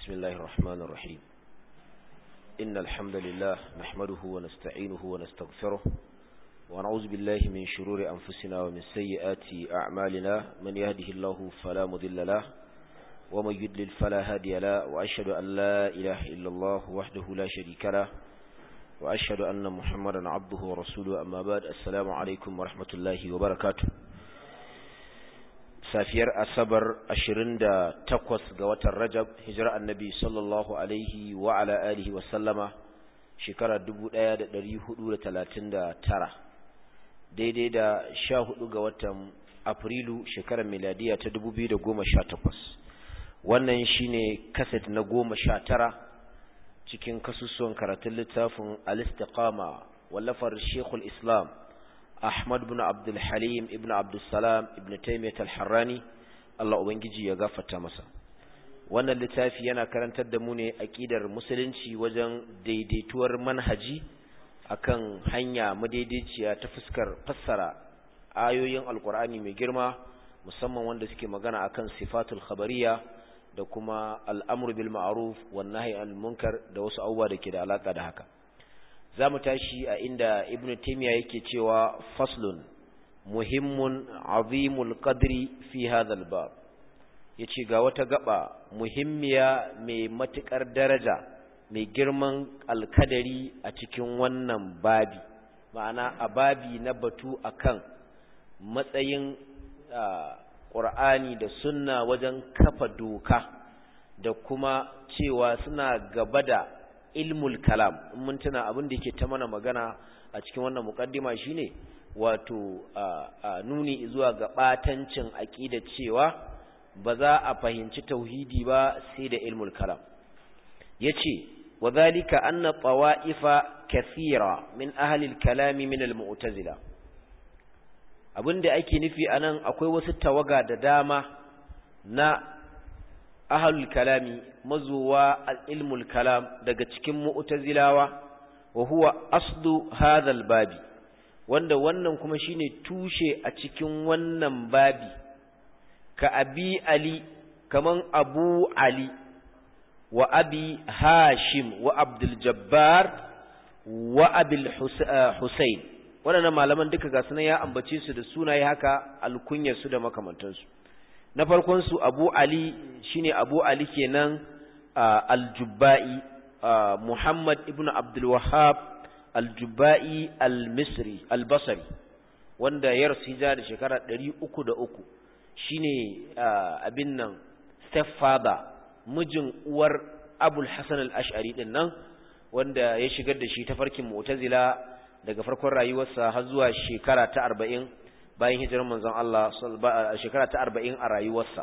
بسم الله الرحمن الرحيم إن الحمد لله نحمده ونستعينه ونستغفره ونعوذ بالله من شرور أنفسنا ومن سيئات أعمالنا من يهده الله فلا مضل له ومن يدلل فلا هادي له وأشهد أن لا إله إلا الله وحده لا شريك له وأشهد أن محمدا عبده ورسوله أما بعد السلام عليكم ورحمة الله وبركاته safiyar asabar 28 ga watan rajab hijira annabi sallallahu alaihi wa ala alihi wa sallama shekara 1439 daidai da 14 ga watan afrilu shekarar miladiya ta 2018 wannan shine kaset na 19 cikin kasusuwan karatun littafin al-istiqama wallafar shekul islam Ahmad ibn Abdul Halim ibn Abdul Salam ibn Taymiyyah al-Harrani Allah ubangiji ya gafarta masa wannan littafi yana karantar da mu ne aqidar musulunci wajen daidaituwar manhaji akan hanya madaidaiciya ta fuskar fassara ayoyin alkur'ani mai girma musamman wanda suke magana akan sifatul khabariya da kuma al'amru bil ma'ruf wan nahyi anil munkar da wasu abubuwa da ke da alaka da haka za mu tashi a inda ibn taymiya yake cewa faslun muhimmun azimul qadri fi hadha albab yace ga wata gaba muhimmiya mai matukar daraja mai girman alkadari a cikin wannan babi ma'ana a babi na batu akan matsayin qur'ani da sunna wajen kafa doka da kuma cewa suna gaba da ilmul kalam in mun tuna abin da yake ta mana magana a cikin wannan mukaddima shine wato nuni zuwa ga batancin aqida cewa ba za a fahimci tauhidi ba sai da ilmul kalam yace wadhalika anna tawa'ifa kathira min ahli al-kalami min al-mu'tazila abinda ake nufi anan akwai wasu tawaga da dama na ahlul kalami mazuwa ilmul kalam daga cikin mu'tazilawa wa huwa aslu hadhal babi wanda wannan kuma shine tushe a cikin wannan babi ka abi ali kaman abu ali wa abi hashim wa abdul jabbar wa abil husayn waɗannan malaman duka ga sunan ya ambace su da sunaye haka alkunyar su da makamantansu na farkon su Abu Ali shine Abu Ali kenan al-Jubba'i Muhammad ibn Abdul Wahhab al-Jubba'i al-Misri al-Basri wanda ya rasu hijira da shekara 303 shine abin nan stepfather mijin uwar Abul Hasan al-Ash'ari din nan wanda ya shigar da shi ta farkin Mu'tazila daga farkon rayuwarsa har zuwa shekara ta 40 bayan hijirar manzon Allah a shekara ta arba'in a rayuwarsa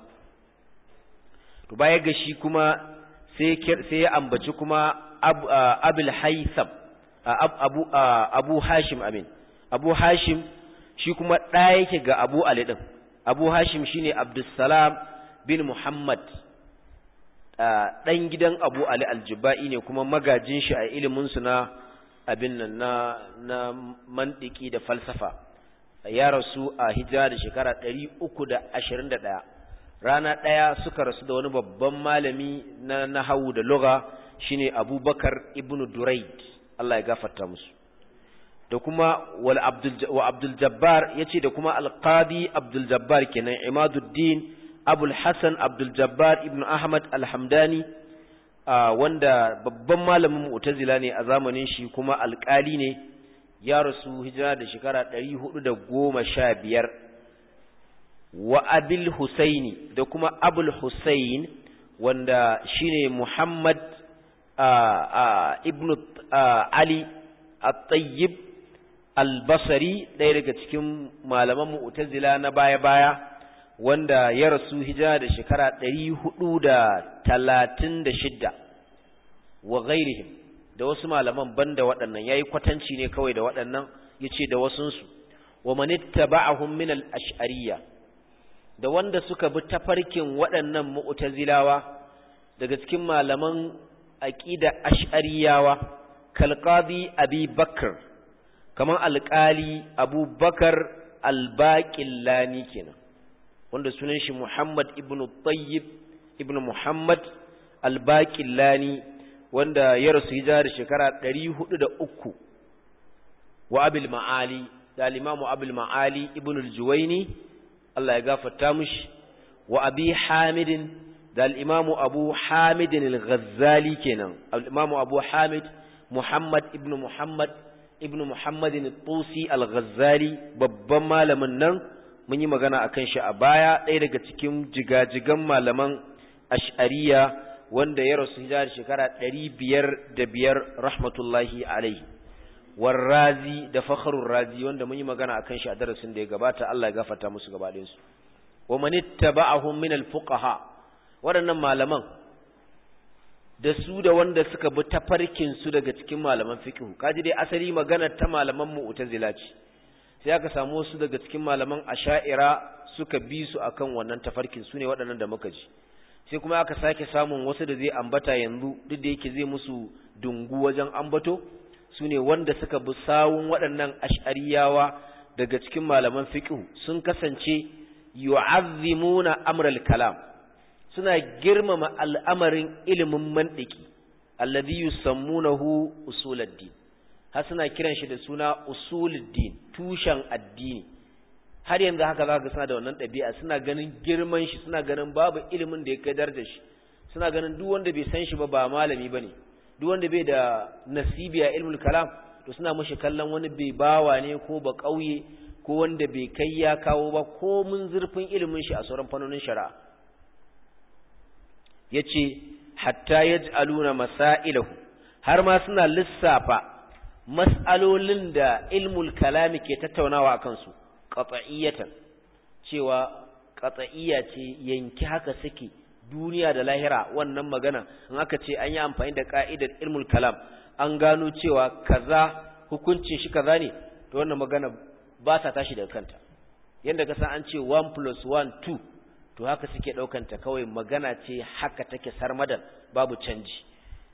to baya ga shi kuma sai ya ambaci kuma abul haitham abu abu hashim amin abu hashim shi kuma ɗaya yake ga abu ali ɗin abu hashim shine abdussalam bin muhammad ɗan gidan abu ali aljuba'i ne kuma magajin shi a iliminsu na abin nan na mantiki da falsafa ya rasu a hijira da shekara ɗari uku da ashirin da ɗaya rana ɗaya suka rasu da wani babban malami na nahawu da lugha shine abubakar ibn duraid Allah ya gafarta musu da kuma wal abdul wa abdul jabbar yace da kuma alqadi abdul jabbar kenan imaduddin abul hasan abdul jabbar ibn ahmad alhamdani wanda babban malamin mu'tazila ne a zamanin shi kuma alƙali ne ya rasu hijira da shekara ɗari hudu da goma sha biyar wa abil husaini da kuma abul husain wanda shine muhammad ibn ali at-tayyib al-basri ɗaya daga cikin malaman mu'tazila na baya-baya wanda ya rasu hijira da shekara ɗari hudu da talatin da shidda wa ghairihim da wasu malaman banda waɗannan yayi kwatanci ne kawai da waɗannan yace da wasunsu wa manittaba'ahum min al-ash'ariyya da wanda suka bi tafarkin waɗannan mu'tazilawa daga cikin malaman aqida ash'ariyawa kal qadi abi bakr kaman alqali abubakar al-baqillani kenan wanda sunan shi muhammad ibn tayyib ibn muhammad al-baqillani wanda ya rasu hijira da shekara 403 wa abil ma'ali da al-imamu abul ma'ali ibn al-juwayni Allah ya gafarta mishi wa abi hamidin da al-imamu abu hamidin al-ghazali kenan al-imamu abu hamid muhammad ibn muhammad ibn muhammadin al-tusi al-ghazali babban malamin nan mun yi magana akan shi a baya ɗaya daga cikin jigajigan malaman ash'ariya wanda ya rasu hijira shekara ɗari biyar da biyar rahmatullahi alaihi warrazi da fakharur razi wanda mun yi magana akan shi a darasin da ya gabata Allah ya gafarta musu gaba ɗayan su wa man ittaba'ahum min al-fuqaha waɗannan malaman da su da wanda suka bi tafarkin su daga cikin malaman fiqh kaji dai asali magana ta malaman mu'tazila ce sai aka samu wasu daga cikin malaman asha'ira suka bi su akan wannan tafarkin su ne waɗannan da muka ji sai kuma aka sake samun wasu da zai ambata yanzu duk da yake zai musu dungu wajen ambato su ne wanda suka bi sawun waɗannan ash'ariyawa daga cikin malaman fiqh sun kasance yu'azzimuna amral kalam suna girmama al'amarin ilimin mantiki alladhi yusammunahu usuluddin har suna kiran shi da suna usuluddin tushen addini har yanzu haka zaka suna da wannan ɗabi'a suna ganin girman shi suna ganin babu ilimin da ya kai darajar shi suna ganin duk wanda bai san shi ba ba malami bane duk wanda bai da nasibi a ilmul kalam to suna mashi kallon wani bai bawa ne ko ba kauye ko wanda bai kai ya kawo ba ko mun zurfin ilimin shi a sauran fannonin shari'a yace hatta yaj'aluna masailahu har ma suna lissafa mas'alolin da ilmul kalami ke tattaunawa akan su qat'iyatan cewa qat'iyya ce yanki haka suke duniya da lahira wannan magana in aka ce an yi amfani da ka'idar ilmul kalam an gano cewa kaza hukuncin shi kaza ne to wannan magana ba sa tashi daga kanta yanda ka san an ce 1 plus 1 2 to haka suke daukanta kawai magana ce haka take sarmadan babu canji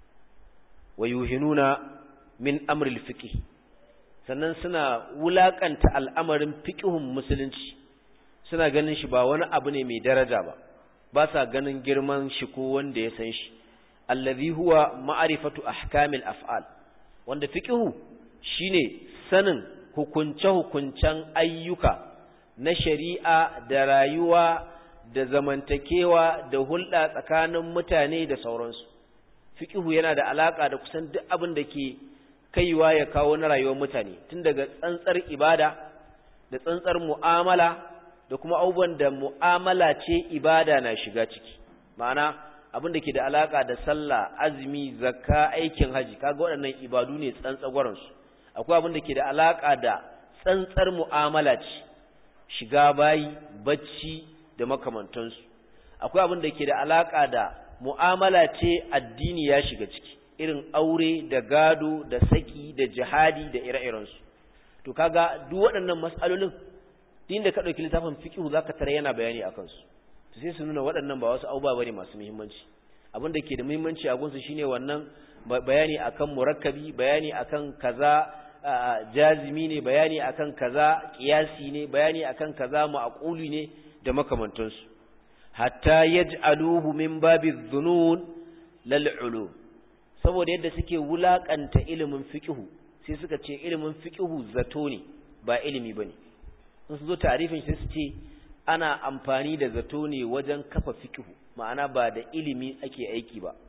wa yuhinuna min amril fiqh sannan suna wulakanta al'amarin fiqhun musulunci suna ganin shi ba wani abu ne mai daraja ba ba sa ganin girman shi ko wanda ya san shi allazi huwa ma'rifatu ahkamil af'al wanda fiqhu shine sanin hukunce-hukuncen ayyuka na shari'a da rayuwa da zamantakewa da hulɗa tsakanin mutane da sauransu fiqhu yana da alaka da kusan duk abin da ke kaiwa ya kawo na rayuwar mutane tun daga tsantsar ibada da tsantsar mu'amala da kuma abubuwan da mu'amala ce ibada na shiga ciki ma'ana abin da ke da alaka da sallah azumi zakka aikin haji kaga waɗannan ibadu ne tsantsagwaran su akwai abin da ke da alaka da tsantsar mu'amala ce shiga bayi bacci da makamantansu akwai abin da ke da alaka da mu'amala ce addini ya shiga ciki irin aure da gado da saki da jihadi da ire-irensu to kaga duk waɗannan mas'alolin din da ka ɗauki littafin fiqh zaka tare yana bayani akan su to sai su nuna waɗannan ba wasu abubuwa bane masu muhimmanci abin da ke da muhimmanci a gunsu shine wannan bayani akan murakkabi bayani akan kaza jazimi ne bayani akan kaza qiyasi ne bayani akan kaza ma'quli ne da makamantansu hatta yaj'aluhu min babi dhunun lal ulum saboda yadda suke wulakanta ilimin fiqh sai suka ce ilimin fiqh zato ne ba ilimi bane in su zo tarifin sai su ce ana amfani da zato ne wajen kafa fiqh ma'ana ba da ilimi ake aiki ba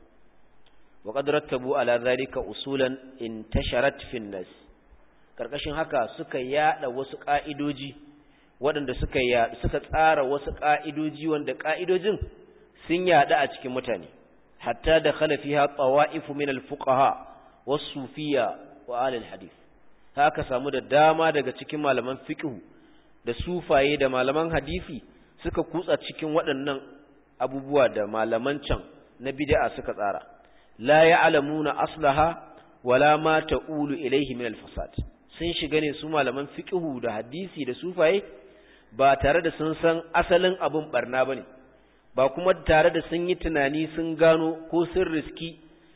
wa qad rattabu ala zalika usulan intasharat fi nas karkashin haka suka yada wasu ka'idoji waɗanda suka suka tsara wasu ka'idoji wanda ka'idojin sun yada a cikin mutane hatta da khala fiha tawa'if min al-fuqaha was-sufiyya wa ahli al-hadith haka samu da dama daga cikin malaman fiqh da sufaye da malaman hadisi suka kutsa cikin waɗannan abubuwa da malaman can na bid'a suka tsara la ya'lamuna aslaha wala ma ta'ulu ilayhi min al-fasad sun shiga ne su malaman fiqhu da hadisi da sufaye ba tare da sun san asalin abun barna bane ba kuma tare da sun yi tunani sun gano ko sun riski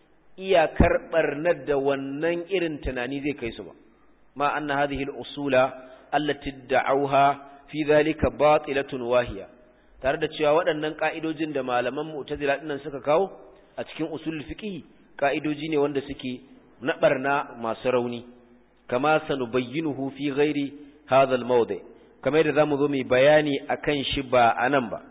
iyakar barnar da wannan irin tunani zai kai su ba ma anna hadhihi al-usula allati da'awha fi dhalika batilatun wahiya tare da cewa waɗannan ka'idojin da malaman mu'tazila dinnan suka kawo a cikin usul fiqh ka'idoji ne wanda suke na barna masu rauni kama sanubayyinuhu fi ghairi hadha al-mawdi kamar yadda zamu zo mu bayani akan shi ba anan ba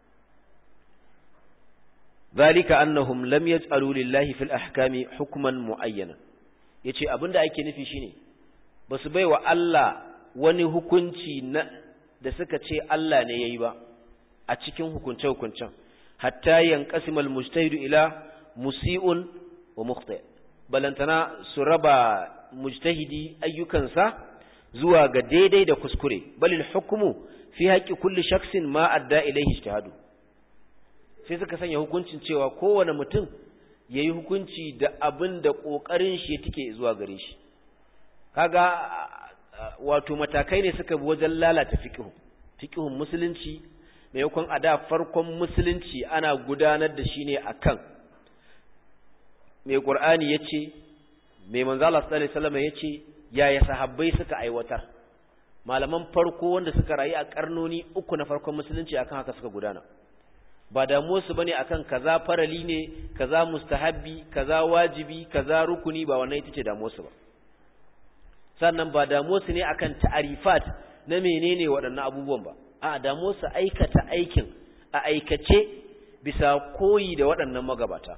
zalika annahum lam yaj'alu lillahi fil ahkami hukman muayyana yace abinda ake nufi shine basu baiwa Allah wani hukunci na da suka ce Allah ne yayi ba a cikin hukunce hukuncen hatta yanqasimal mujtahidu ila musii'un wa mukhti balantana su raba mujtahidi ayyukansa zuwa ga daidai da kuskure balil hukmu fi haqqi kulli shakhsin ma adda ilayhi ijtihadu sai suka sanya hukuncin cewa kowane mutum yayi hukunci da abin da kokarin shi yake zuwa gare shi kaga wato matakai ne suka bi wajen lalata fiqhu fiqhun musulunci maimakon a da farkon musulunci ana gudanar da shi ne akan mai qur'ani yace mai manzo Allah sallallahu alaihi wasallam yace yaya sahabbai suka aiwatar malaman farko wanda suka rayu a karnoni uku na farkon musulunci akan haka suka gudana ba damuwarsu bane akan kaza farali ne kaza mustahabbi kaza wajibi kaza rukuni ba wannan ita ce damuwarsu ba sannan ba damuwarsu ne akan ta'arifat na menene waɗannan abubuwan ba a damuwarsu aikata aikin a aikace bisa koyi da waɗannan magabata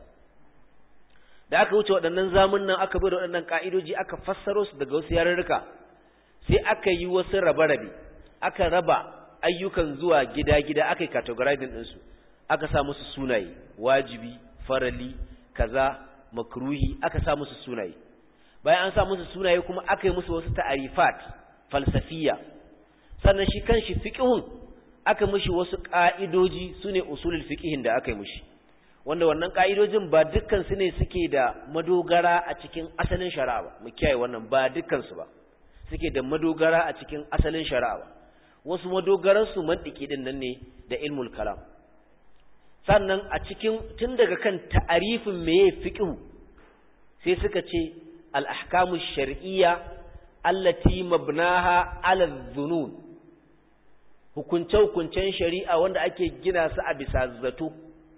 da aka wuce waɗannan zamun nan aka bi da waɗannan ka'idoji aka fassaro su daga wasu yarurruka sai aka yi wasu rabe-rabe aka raba ayyukan zuwa gida-gida aka yi categorizing ɗinsu aka sa musu sunaye wajibi farali kaza makruhi aka sa musu sunaye bayan an sa musu sunaye kuma aka yi musu wasu ta'arifat falsafiya sannan shi kanshi fiqhun aka mishi wasu ka'idoji sune usulul fiqhin da aka yi mishi wanda wannan ka'idojin ba dukkan su ne suke da madogara a cikin asalin shari'a ba mu kiyaye wannan ba dukkan su ba suke da madogara a cikin asalin shari'a ba wasu madogaran su mantiki din nan ne da ilmul kalam sannan a cikin tun daga kan ta'arifin meye fiqhu sai suka ce al-ahkamu shar'iyya allati mabnaha 'ala dhunun hukunce hukuncen shari'a wanda ake gina su a bisa zato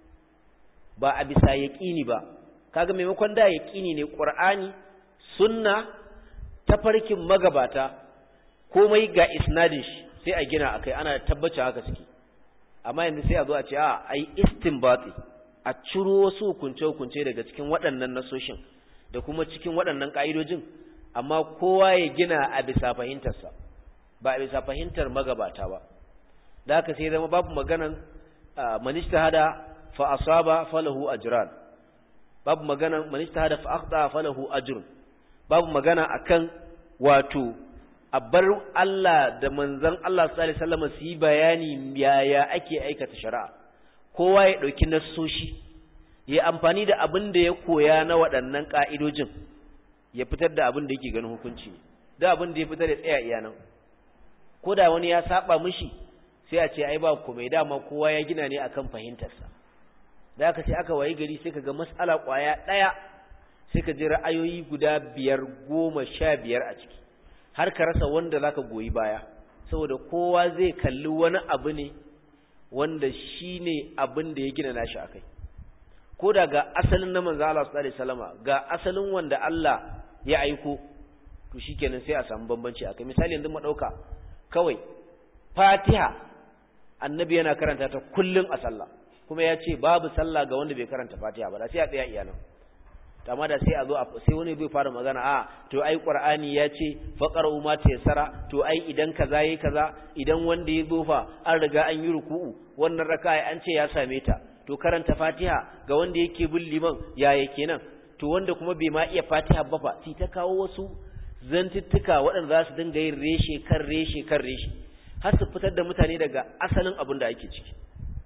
ba a bisa yaqini ba kaga maimakon da yaqini ne qur'ani sunna tafarkin magabata komai ga isnadin shi sai a gina akai ana tabbaci haka suke amma yanzu sai a zo a ce a ai istinbati a ciro wasu hukunce-hukunce daga cikin waɗannan nasoshin da kuma cikin waɗannan ƙa'idojin amma kowa ya gina a bisa fahimtarsa ba a bisa fahimtar magabata ba da haka sai zama babu maganan manista hada fa asaba falahu ajran babu maganan manista hada fa akhda falahu ajrun babu magana akan wato a bar Allah da manzan Allah sallallahu alaihi wasallam su yi bayani yaya ake aikata shari'a kowa ya dauki nassoshi ya amfani da abin da ya koya na waɗannan ka'idojin ya fitar da abin da yake ganin hukunci ne da abin da ya fitar da tsaya iya nan ko da wani ya saba mishi sai a ce ai ba komai dama kowa ya gina ne akan fahimtarsa da aka sai aka wayi gari sai ka ga mas'ala kwaya ɗaya sai ka ji ra'ayoyi guda biyar goma sha biyar a ciki har ka rasa wanda zaka goyi baya saboda kowa zai kalli wani abu ne wanda shine abin da ya gina nashi akai ko da ga asalin na manzo Allah sallallahu alaihi wasallama ga asalin wanda Allah ya aiko to shikenan sai a samu bambanci akai misali yanzu mu dauka kawai Fatiha annabi yana karanta ta kullun a sallah kuma ya ce babu sallah ga wanda bai karanta Fatiha ba da sai a tsaya iyanan amma da sai a zo sai wani bai fara magana a to ai qur'ani ya ce faqaru ma tayassara to ai idan kaza yayi kaza idan wanda ya zo fa an riga an yi ruku'u wannan raka'a an ce ya same ta to karanta fatiha ga wanda yake bin liman yaya kenan to wanda kuma bai ma iya fatiha ba fa sai ta kawo wasu zantuttuka waɗanda za su dinga yin reshe kan reshe kan reshe har su fitar da mutane daga asalin abin da ake ciki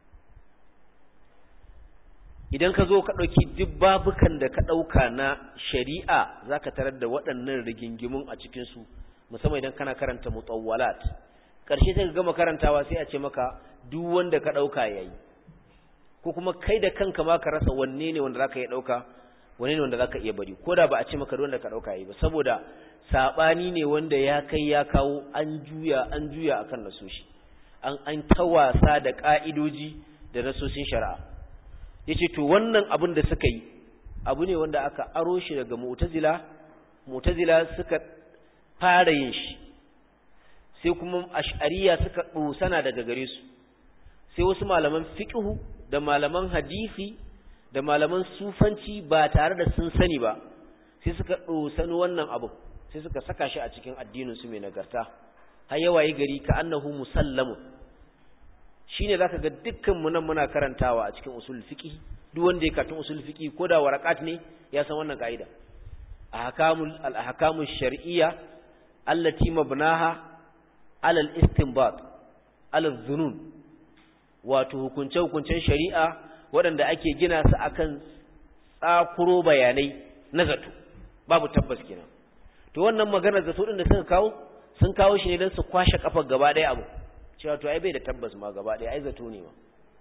idan ka zo ka ɗauki duk babukan da ka ɗauka na shari'a za ka tarar da waɗannan rigingimun a cikinsu musamman idan kana karanta mutawwalat ƙarshe sai ka gama karantawa sai a ce maka duk wanda ka ɗauka ya yi ko kuma kai da kanka ma ka rasa wanne ne wanda za ka iya ɗauka wanne ne wanda za ka iya bari ko da ba a ce maka duk wanda ka ɗauka ya yi ba saboda saɓani ne wanda ya kai ya kawo an juya an juya akan nasoshi an an ta wasa da ƙa'idoji da nasosin shari'a yace to wannan abin da suka yi abu ne wanda aka aro shi daga mu'tazila mu'tazila suka fara yin shi sai kuma ash'ariya suka dosana daga gare su sai wasu malaman fiqhu da malaman hadisi da malaman sufanci ba tare da sun sani ba sai suka dosani wannan abu sai suka saka shi a cikin addinin su mai nagarta har yawaye gari ka annahu musallamu shine zaka ga dukkan mu nan muna karantawa a cikin usul fiqh duk wanda ya karanta usul fiqh ko da warakat ne ya san wannan kaida ahkamul al ahkamu shar'iyya allati mabnaha ala al istinbat ala dhunun wato hukunce hukuncen shari'a waɗanda ake gina su akan tsakuro bayanai na zato babu tabbas kenan to wannan maganar zato din da suka kawo sun kawo shi ne don su kwashe kafar gaba ɗaya abu cewa to ai bai da tabbas ma gaba ɗaya ai zato ne ma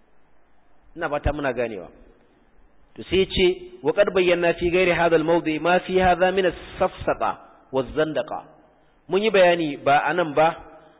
ina fata muna ganewa to sai ce wa qad bayyana fi ghairi hadha al-mawdi ma fi hadha min as-safsata waz-zandaqa mun yi bayani ba anan ba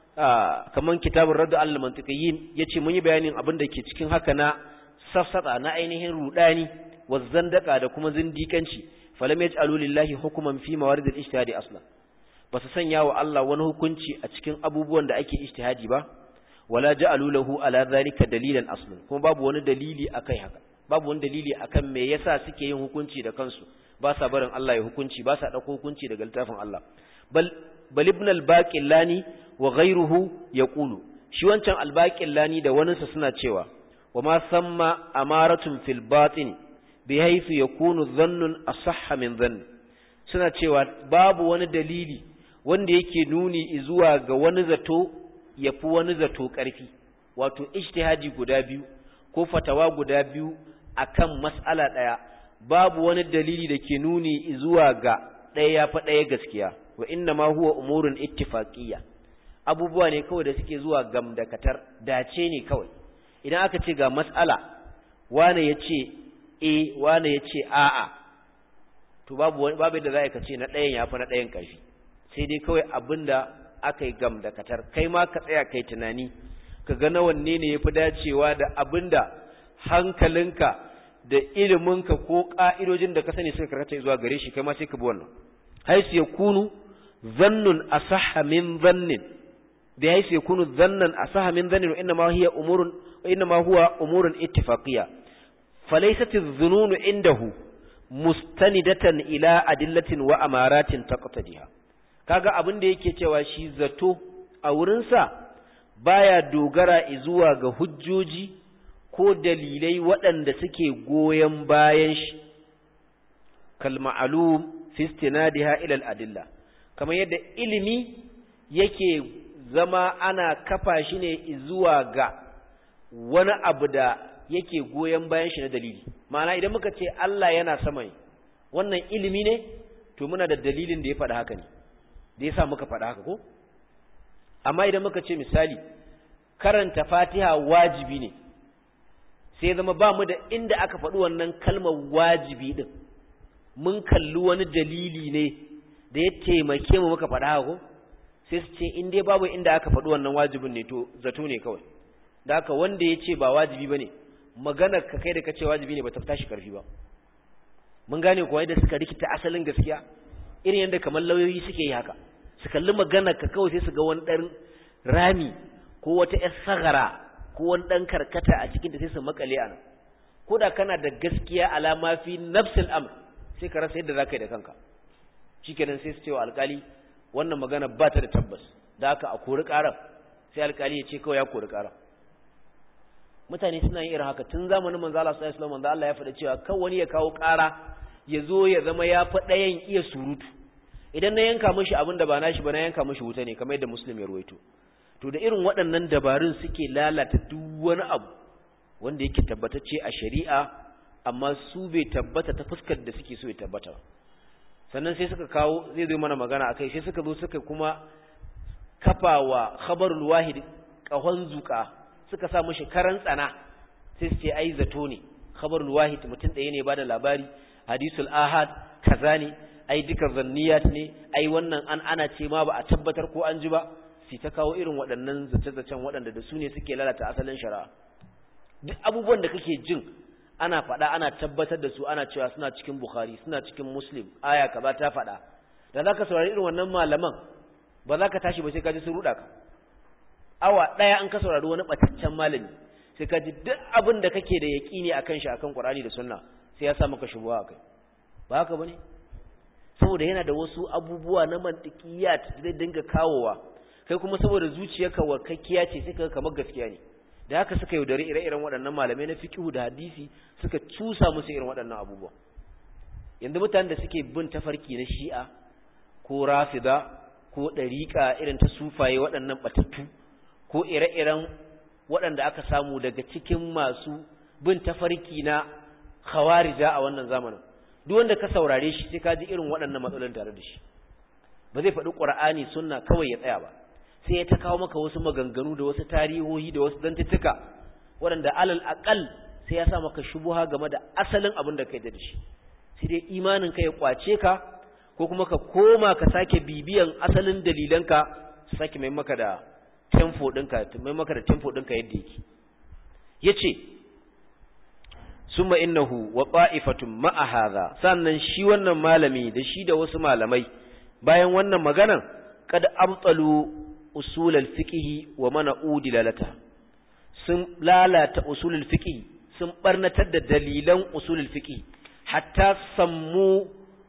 kaman kitabur radd al-mantiqiyin yace mun yi bayanin abin da ke cikin haka na safsata na ainihin rudani waz-zandaqa da kuma zindikanci falam yaj'alu lillahi hukman fi mawarid al-ijtihadi aslan ba su sanya wa Allah wani hukunci a cikin abubuwan da ake ijtihadi ba wala ja'alu lahu ala zalika dalilan aslan kuma babu wani dalili akai haka babu wani dalili akan me yasa suke yin hukunci da kansu ba sa barin Allah ya hukunci ba sa dauko hukunci daga littafin Allah bal bal ibn al-baqillani wa ghayruhu yaqulu shi wancan al-baqillani da waninsa suna cewa wa ma samma amaratun fil batin bihaythu yakunu dhannun asahha min dhann suna cewa babu wani dalili wanda yake nuni zuwa ga wani zato yafi wani zato ƙarfi wato ijtihadi guda biyu ko fatawa guda biyu akan mas'ala ɗaya babu wani dalili da ke nuni zuwa ga ɗaya ya fa ɗaya gaskiya wa inna ma huwa umurun ittifaqiyya abubuwa ne kawai da suke zuwa gamdakatar dace ne kawai idan aka ce ga mas'ala wane ya ce e wane ya ce a'a to babu wani babu da za ka ce na ɗayan ya fi na ɗayan ƙarfi sai dai kawai abinda aka yi gamdakatar kai ma ka tsaya kai tunani ka ga na wanne ne ya fi dacewa da abinda hankalinka da iliminka ko ƙa'idojin da ka sani suka karkata zuwa gare shi kai ma sai ka bi wannan haisu ya kunu zannun asaha min zannin da haisu ya kunu zannan asaha min zannin wa inna ma hiya umurun wa inna ma huwa umurun ittifaqiyya falaysat adh-dhununu indahu mustanidatan ila adillatin wa amaratin taqtadiha kaga abin da yake cewa shi zato a wurinsa baya dogara zuwa ga hujjoji ko dalilai waɗanda suke goyon bayan shi kal ma'lum fi istinadiha ila al-adilla kamar yadda ilimi yake zama ana kafa shi ne zuwa ga wani abu da yake goyon bayan shi na dalili ma'ana idan muka ce Allah yana sama ne wannan ilimi ne to muna da dalilin da ya faɗa haka ne da ya sa muka faɗa haka ko amma idan muka ce misali karanta fatiha wajibi ne sai zama ba mu da inda aka faɗi wannan kalmar wajibi ɗin mun kalli wani dalili ne da ya taimake mu muka faɗa haka ko sai su ce in dai babu inda aka faɗi wannan wajibin ne to zato ne kawai da haka wanda ya ce ba wajibi ba ne maganar ka kai da ka ce wajibi ne ba ta tashi karfi ba mun gane kuwa yadda suka rikita asalin gaskiya irin yadda kamar lauyoyi suke yi haka su kalli maganar ka kawai sai su ga wani ɗan rami ko wata ƴar sagara ko wani ɗan karkata a cikin ta sai su makale a nan ko da kana da gaskiya alama fi nafsil amr sai ka rasa yadda za ka yi da kanka shikenan sai su ce wa alƙali wannan magana ba ta da tabbas da haka a kori ƙarar sai alƙali ya ce kawai ya kori ƙarar mutane suna yin irin haka tun zamanin manzo Allah sallallahu alaihi wasallam manzo Allah ya faɗa cewa kan wani ya kawo ƙara ya zo ya zama ya fi ɗayan iya surutu idan na yanka mishi abin da ba nashi ba na yanka mishi wuta ne kamar yadda muslim ya ruwaito to da irin waɗannan dabarun suke lalata duk wani abu wanda yake tabbatacce a shari'a amma su bai tabbata ta fuskar da suke so ya tabbata sannan sai suka kawo zai zo mana magana akai sai suka zo suka kuma kafawa khabarul wahid kahon zuka suka sa mishi karan tsana sai su ce ai zato ne khabarul wahid mutum ɗaya ne bada labari hadisul ahad kaza ne ai duka zanniyat ne ai wannan an ana ce ma ba a tabbatar ko an ji ba sai ta kawo irin waɗannan zace-zacen waɗanda da su ne suke lalata asalin shari'a duk abubuwan da kake jin ana faɗa ana tabbatar da su ana cewa suna cikin bukhari suna cikin muslim aya kaza ta faɗa da zaka saurari irin wannan malaman ba za ka tashi ba sai ka ji sun ruɗa ka awa ɗaya an ka saurari wani ɓataccen malami sai ka ji duk abin da kake da yaƙini akan shi akan qur'ani da sunna sai ya sa maka shubuwa akai ba haka bane saboda yana da wasu abubuwa na mantiqiyat zai dinga kawowa kai kuma saboda zuciyarka wakakkiya ce sai ka kamar gaskiya ne da haka suka yaudari ire-iren waɗannan malamai na fiqhu da hadisi suka cusa musu irin waɗannan abubuwa yanzu mutanen da suke bin tafarki na shi'a ko rafida ko ɗariƙa irin ta sufaye waɗannan batattu ko ire-iren waɗanda aka samu daga cikin masu bin tafarki na khawarija a wannan zamanin duk wanda ka saurare shi sai ka ji irin waɗannan matsalolin tare da shi ba zai faɗi ƙur'ani sunna kawai ya tsaya ba sai ya ta kawo maka wasu maganganu da wasu tarihohi da wasu dantuttuka waɗanda alal aƙal sai ya sa maka shubuha game da asalin abin da kai da shi sai dai imanin ka ya kwace ka ko kuma ka koma ka sake bibiyan asalin dalilanka su sake mai maka da tempo ɗinka mai maka da tempo ɗinka yadda yake yace summa innahu wa ta'ifatun ma'a hadha sannan shi wannan malami da shi da wasu malamai bayan wannan maganan kad abtalu usul al-fiqh wa mana'u dilalata sun lalata usul al-fiqh sun barnatar da dalilan usul al-fiqh hatta sammu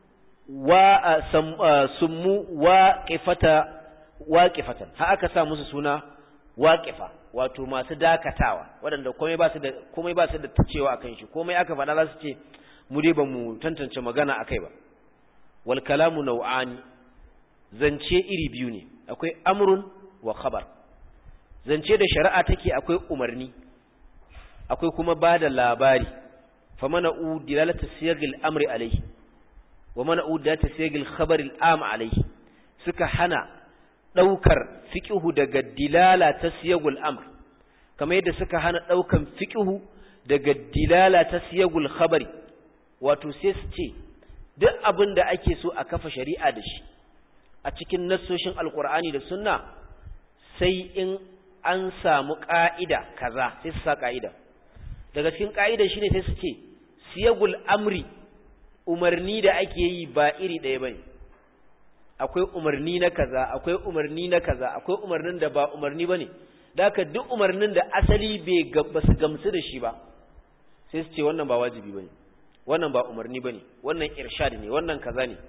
wa summu waqifata waqifatan ha aka sa musu suna waqifa wato masu dakatawa waɗanda komai ba su da komai ba su da tacewa akan shi komai aka faɗa za su ce mu dai ba mu tantance magana akai ba wal kalamu nau'ani zance iri biyu ne akwai amrun wa khabar zance da shari'a take akwai umarni akwai kuma ba da labari famana'u dilalata siyagil amri alaihi wa mana'u dilalata siyagil khabaril am alaihi suka hana daukar fiqhu daga dilala ta siyagul amr kamar yadda suka hana daukan fiqhu daga dilala ta siyagul khabari wato sai su ce duk abin da ake so a kafa shari'a da shi a cikin nassoshin alkur'ani da sunna sai in an samu ƙa'ida kaza sai su sa ƙa'ida daga cikin ƙa'ida shi ne sai su ce siyagul amri umarni da ake yi ba iri ɗaya ba ne akwai umarni na kaza akwai umarni na kaza akwai umarnin da ba umarni ba ne da haka duk umarnin da asali ba su gamsu da shi ba sai su ce wannan ba wajibi ba ne wannan ba umarni ba ne wannan irshad ne wannan kaza ne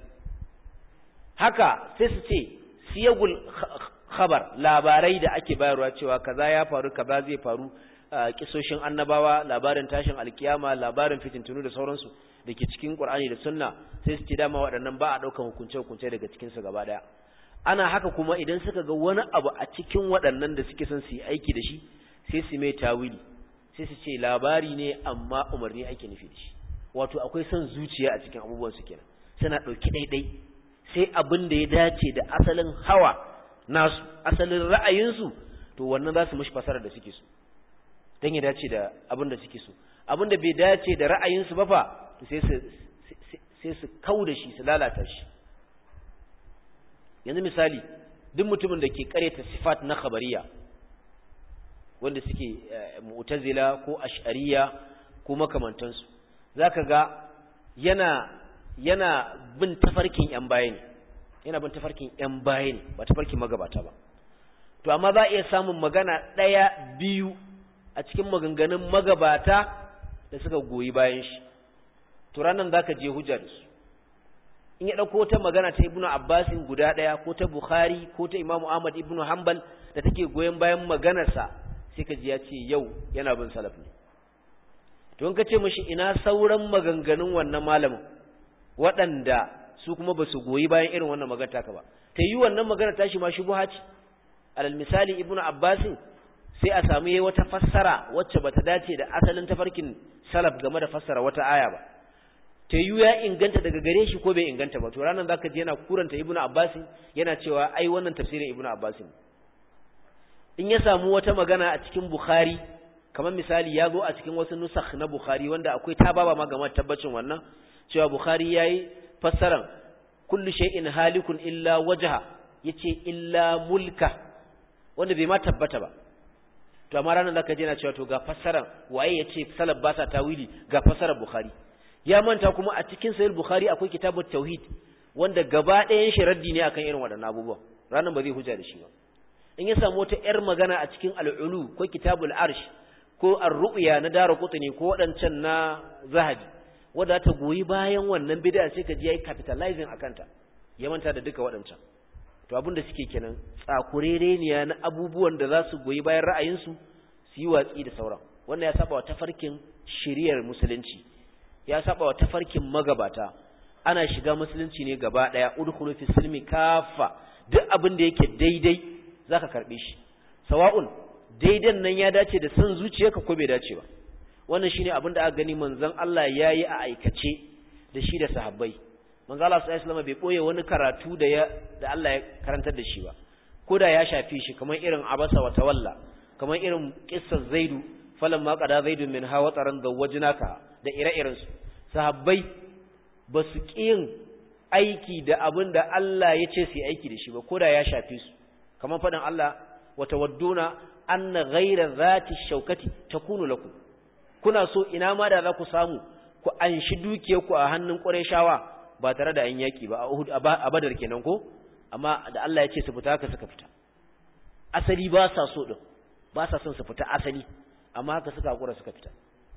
haka sai su ce siyagul khabar labarai da ake bayarwa cewa kaza ya faru kaza zai faru kisoshin annabawa labarin tashin alkiyama labarin fitintunu da sauransu da ke cikin qur'ani da sunna sai su ce dama waɗannan ba a ɗaukan hukunce-hukunce daga cikin su gaba ɗaya ana haka kuma idan suka ga wani abu a cikin waɗannan da suke son su yi aiki da shi sai su mai tawili sai su ce labari ne amma umarni ake nufi da shi wato akwai son zuciya a cikin abubuwan su kenan suna ɗauki ɗaiɗai sai abin da ya dace da asalin hawa nasu asalin ra'ayinsu to wannan za su mashi fasarar da suke so don ya dace da abin da suke so abin da bai dace da ra'ayinsu ba fa to sai su kau da shi su lalata shi yanzu misali duk mutumin da ke kareta sifat na khabariya wanda suke mu'tazila ko ash'ariya ko makamantansu zaka ga yana yana bin tafarkin ‘yan baya ne, yana bin tafarkin ‘yan baya ne, ba tafarkin magabata ba. To, amma za a iya samun magana ɗaya biyu a cikin maganganun magabata da suka goyi bayan shi. To, ranar za ka je hujja da su. In ya ɗauko ta magana ta Ibnu Abbasin guda ɗaya ko ta Bukhari ko ta Imamu Ahmad Ibnu Hanbal da take goyon bayan maganarsa sai ka ji ya ce yau yana bin salaf ne. To, in ka ce mashi ina sauran maganganun wannan malamin, waɗanda su kuma ba su goyi bayan irin wannan magana taka ba ta yi wannan magana tashi ma shubuha ce alal misali ibnu abbasin sai a samu yayi wata fassara wacce bata dace da asalin tafarkin salaf game da fassara wata aya ba ta yi ya inganta daga gare shi ko bai inganta ba to ranan zaka ji yana kuranta ibnu abbasin yana cewa ai wannan tafsirin ibnu abbasin in ya samu wata magana a cikin bukhari kamar misali ya zo a cikin wasu nusakh na bukhari wanda akwai tababa ma game tabbacin wannan cewa Bukhari yayi fassaran kullu shay'in halikun illa wajha yace illa mulka wanda bai ma tabbata ba to amma ranar zaka je na cewa to ga fassarar waye ya ce salaf ba sa tawili ga fassarar bukhari ya manta kuma a cikin sahih bukhari akwai kitabut tauhid wanda gaba ɗayan shi raddi ne akan irin waɗannan abubuwan ranar ba zai hujja da shi ba in ya samu wata yar magana a cikin al'ulu ko kitabul arsh ko ar-ru'ya na dara qutni ko waɗancan na zahabi wanda ta goyi bayan wannan bid'a sai ka ji yayi capitalizing akan ta ya manta da duka waɗancan to abin da suke kenan tsakurereniya na abubuwan da za su goyi bayan ra'ayinsu su yi watsi da sauran wannan ya saba wa tafarkin shiriyar musulunci ya saba wa tafarkin magabata ana shiga musulunci ne gaba daya udkhulu fi silmi kafa duk abin da yake daidai zaka karbe shi sawa'un daidan nan ya dace da san zuciyarka ko bai dace ba wannan shine abin da aka gani manzon Allah yayi a aikace da shi da sahabbai manzo Allah sallallahu alaihi wasallam bai boye wani karatu da ya da Allah ya karantar da shi ba koda ya shafi shi kamar irin abasa wa tawalla kamar irin qissar zaidu falamma qada zaidu min hawa taran zawajnaka da ire-iren su sahabbai ba su kiyin aiki da abin da Allah ya ce su yi aiki da shi ba koda ya shafi su kamar faɗin Allah wa tawadduna anna ghayra zati shaukati takunu lakum kuna so ina ma da za ku samu ku anshi dukiyarku a hannun Qurayshawa ba tare da an yaki ba a Uhud a Badar kenan ko amma da Allah ya ce su fita haka suka fita asali ba sa so din ba sa son su fita asali amma haka suka hakura suka fita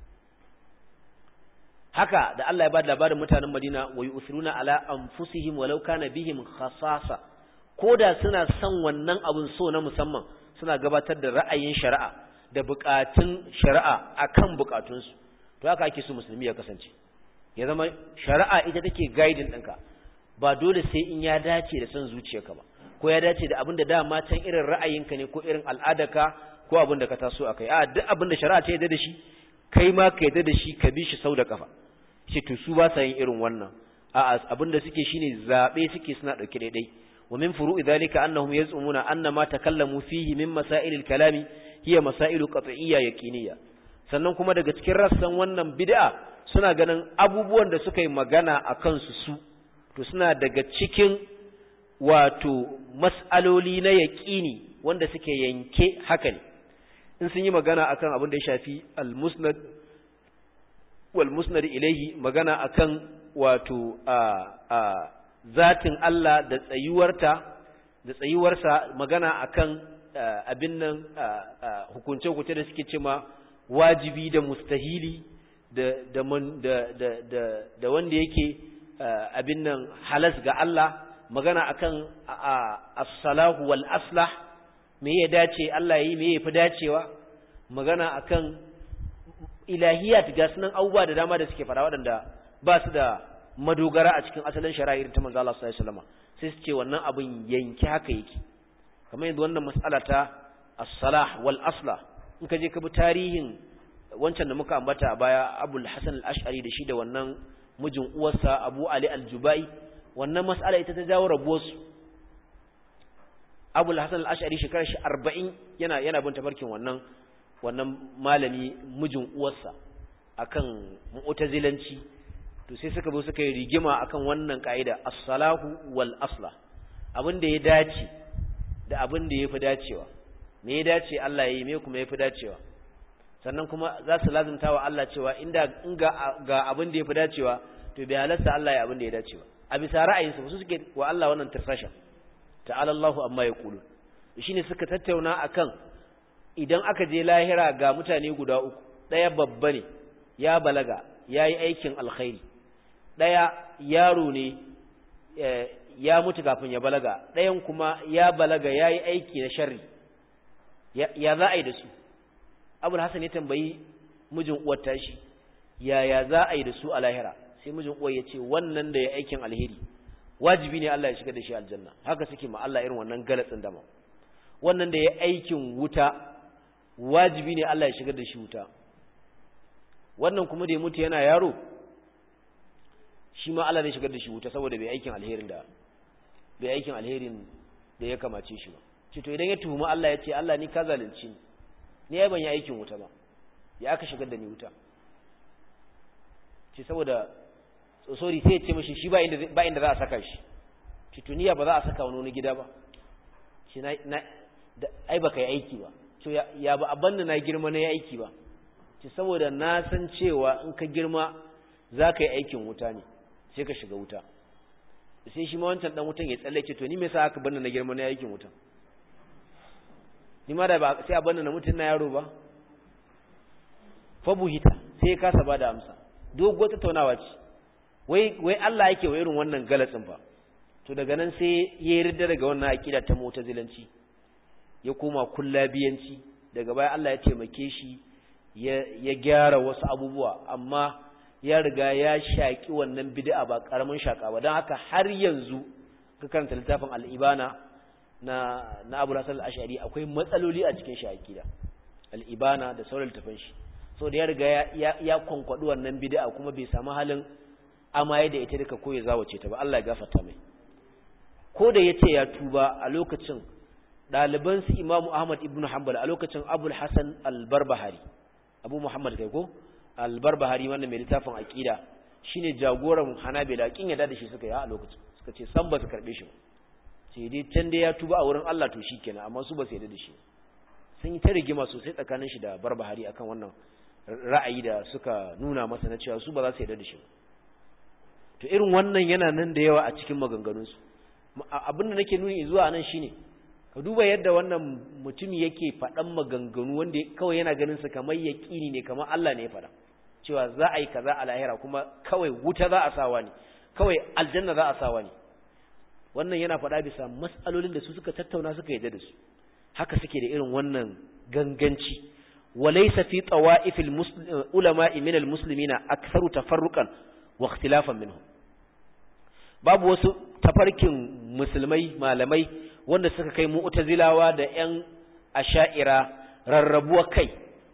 haka da Allah ya ba da labarin mutanen Madina wa yusiruna ala anfusihim walau kana bihim khasasa koda suna son wannan abun so na musamman suna gabatar da ra'ayin shari'a da bukatun shari'a akan bukatunsu to haka ake so musulmi ya kasance ya zama shari'a ita take guiding ɗinka ba dole sai in ya dace da son zuciyarka ba ko ya dace da abin da dama can irin ra'ayinka ne ko irin al'adarka ko abin da ka taso akai a duk abin da shari'a ta yarda da shi kai ma ka yarda da shi ka bi shi sau da kafa ce to su ba sa yin irin wannan a abin da suke shine zabe suke suna dauke daidai wa min furu'i dhalika annahum yaz'umuna anna ma takallamu fihi min masailil kalami hiya masailu qat'iyya yaqiniyya sannan kuma daga cikin rassan wannan bid'a suna ganin abubuwan da suka yi magana a kansu su to suna daga cikin wato mas'aloli na yaƙini wanda suke yanke haka ne in sun yi magana akan abin da ya shafi al-musnad wal musnad ilayhi magana akan wato a a zatin Allah da tsayuwarta da tsayuwarsa magana akan abin nan hukunce hukunce da suke cewa wajibi da mustahili da da da da da wanda yake abin nan halas ga Allah magana akan as-salahu wal aslah me ya dace Allah yayi me yafi dacewa magana akan ilahiyat ga sunan abubuwa da dama da suke fara waɗanda ba su da madogara a cikin asalin shari'ar ta manzo Allah sallallahu alaihi wasallam sai su ce wannan abin yanki haka yake kamar yadda wannan mas'ala ta as-salah wal aslah in ka je ka bi tarihin wancan da muka ambata a baya Abul Hasan al-Ash'ari da shi da wannan mijin uwarsa Abu Ali al-Jubai wannan mas'ala ita ta jawo rabuwarsu Abul Hasan al-Ash'ari shekarar shi 40 yana yana bin tafarkin wannan wannan malami mijin uwarsa akan mu'tazilanci to sai suka zo suka yi rigima akan wannan kaida as-salahu wal aslah abin da ya dace da abin da yafi dacewa me ya dace Allah yayi me kuma yafi dacewa sannan kuma za su lazimta wa Allah cewa inda in ga ga abin da yafi dacewa to bai halarta Allah ya abin da ya dace ba a bisa ra'ayinsu su suke wa Allah wannan tirfasha ta'ala Allahu amma yaqulu shine suka tattauna akan idan aka je lahira ga mutane guda uku daya babba ne ya balaga yayi aikin alkhairi daya yaro ne ya mutu kafin ya balaga dayan kuma ya balaga yayi aiki na sharri ya za a yi da su abul hasan ya tambayi mijin uwar tashi yaya za a yi da su a lahira sai mijin uwar ya ce wannan da ya aikin alheri wajibi ne Allah ya shiga da shi aljanna haka suke ma Allah irin wannan galatsin dama wannan da ya aikin wuta wajibi ne Allah ya shiga da shi wuta wannan kuma da ya mutu yana yaro shi ma Allah zai shigar da shi wuta saboda bai aikin alherin da bai aikin alherin da ya kamace shi ba ce to idan ya tuhumi Allah ya ce Allah ni ka zalunci ni ni ai ban yi aikin wuta ba ya aka shigar da ni wuta ce saboda sorry sai ya ce mishi shi ba inda ba inda za a saka shi ce to niya ba za a saka wani wani gida ba ce na na ai baka yi aiki ba to ya ba abanda na girma na yi aiki ba ce saboda na san cewa in ka girma za ka yi aikin wuta ne sai ka shiga wuta sai shi ma wancan dan wutan ya tsallake to ni me yasa aka banda na girma na yi aikin wuta ni ma da ba sai a banda na mutun na yaro ba fa buhita sai ya kasa bada amsa dogo tattaunawa ce wai wai Allah yake wa irin wannan galatsin fa to daga nan sai ya yarda daga wannan aqida ta mu'tazilanci ya koma kullabiyanci daga baya Allah ya taimake shi ya gyara wasu abubuwa amma ya riga ya shaki wannan bid'a ba karamin shaka ba don haka har yanzu ka karanta littafin al-ibana na na Abu Hasan al-Ash'ari akwai matsaloli a cikin shi aqida al-ibana da sauran littafin shi so da ya riga ya ya konkwadu wannan bid'a kuma bai samu halin amaye da ita duka ko ya zawace ta ba Allah ya gafarta mai ko da yace ya tuba a lokacin ɗaliban su Imam Ahmad ibn Hanbal a lokacin Abu Hassan al-Barbahari Abu Muhammad kai ko al-Barbahari wannan mai littafin aqida shine jagoran Hanabila kin yadda da shi suka yi a lokacin suka ce san ba su karbe shi ba sai dai can dai ya tuba a wurin Allah to shikenan amma su ba su yadda da shi sun yi ta rigima sosai tsakanin shi da Barbahari akan wannan ra'ayi da suka nuna masa na cewa su ba za su yadda da shi ba to irin wannan yana nan da yawa a cikin maganganunsu abin da nake nuni zuwa nan shine ka duba yadda wannan mutumi yake faɗan maganganu wanda kawai yana ganin sa kamar yaƙini ne kamar Allah ne ya faɗa cewa za a yi kaza a lahira kuma kawai wuta za a sawa ne kawai aljanna za a sawa ne wannan yana faɗa bisa mas'alolin da su suka tattauna suka yadda da su haka suke da irin wannan ganganci walaysa fi tawa'ifil ulama'i min almuslimina aktharu tafarruqan wa ikhtilafan minhum babu wasu tafarkin musulmai malamai wanda suka kai mu'tazilawa da ƴan asha'ira rarrabuwa kai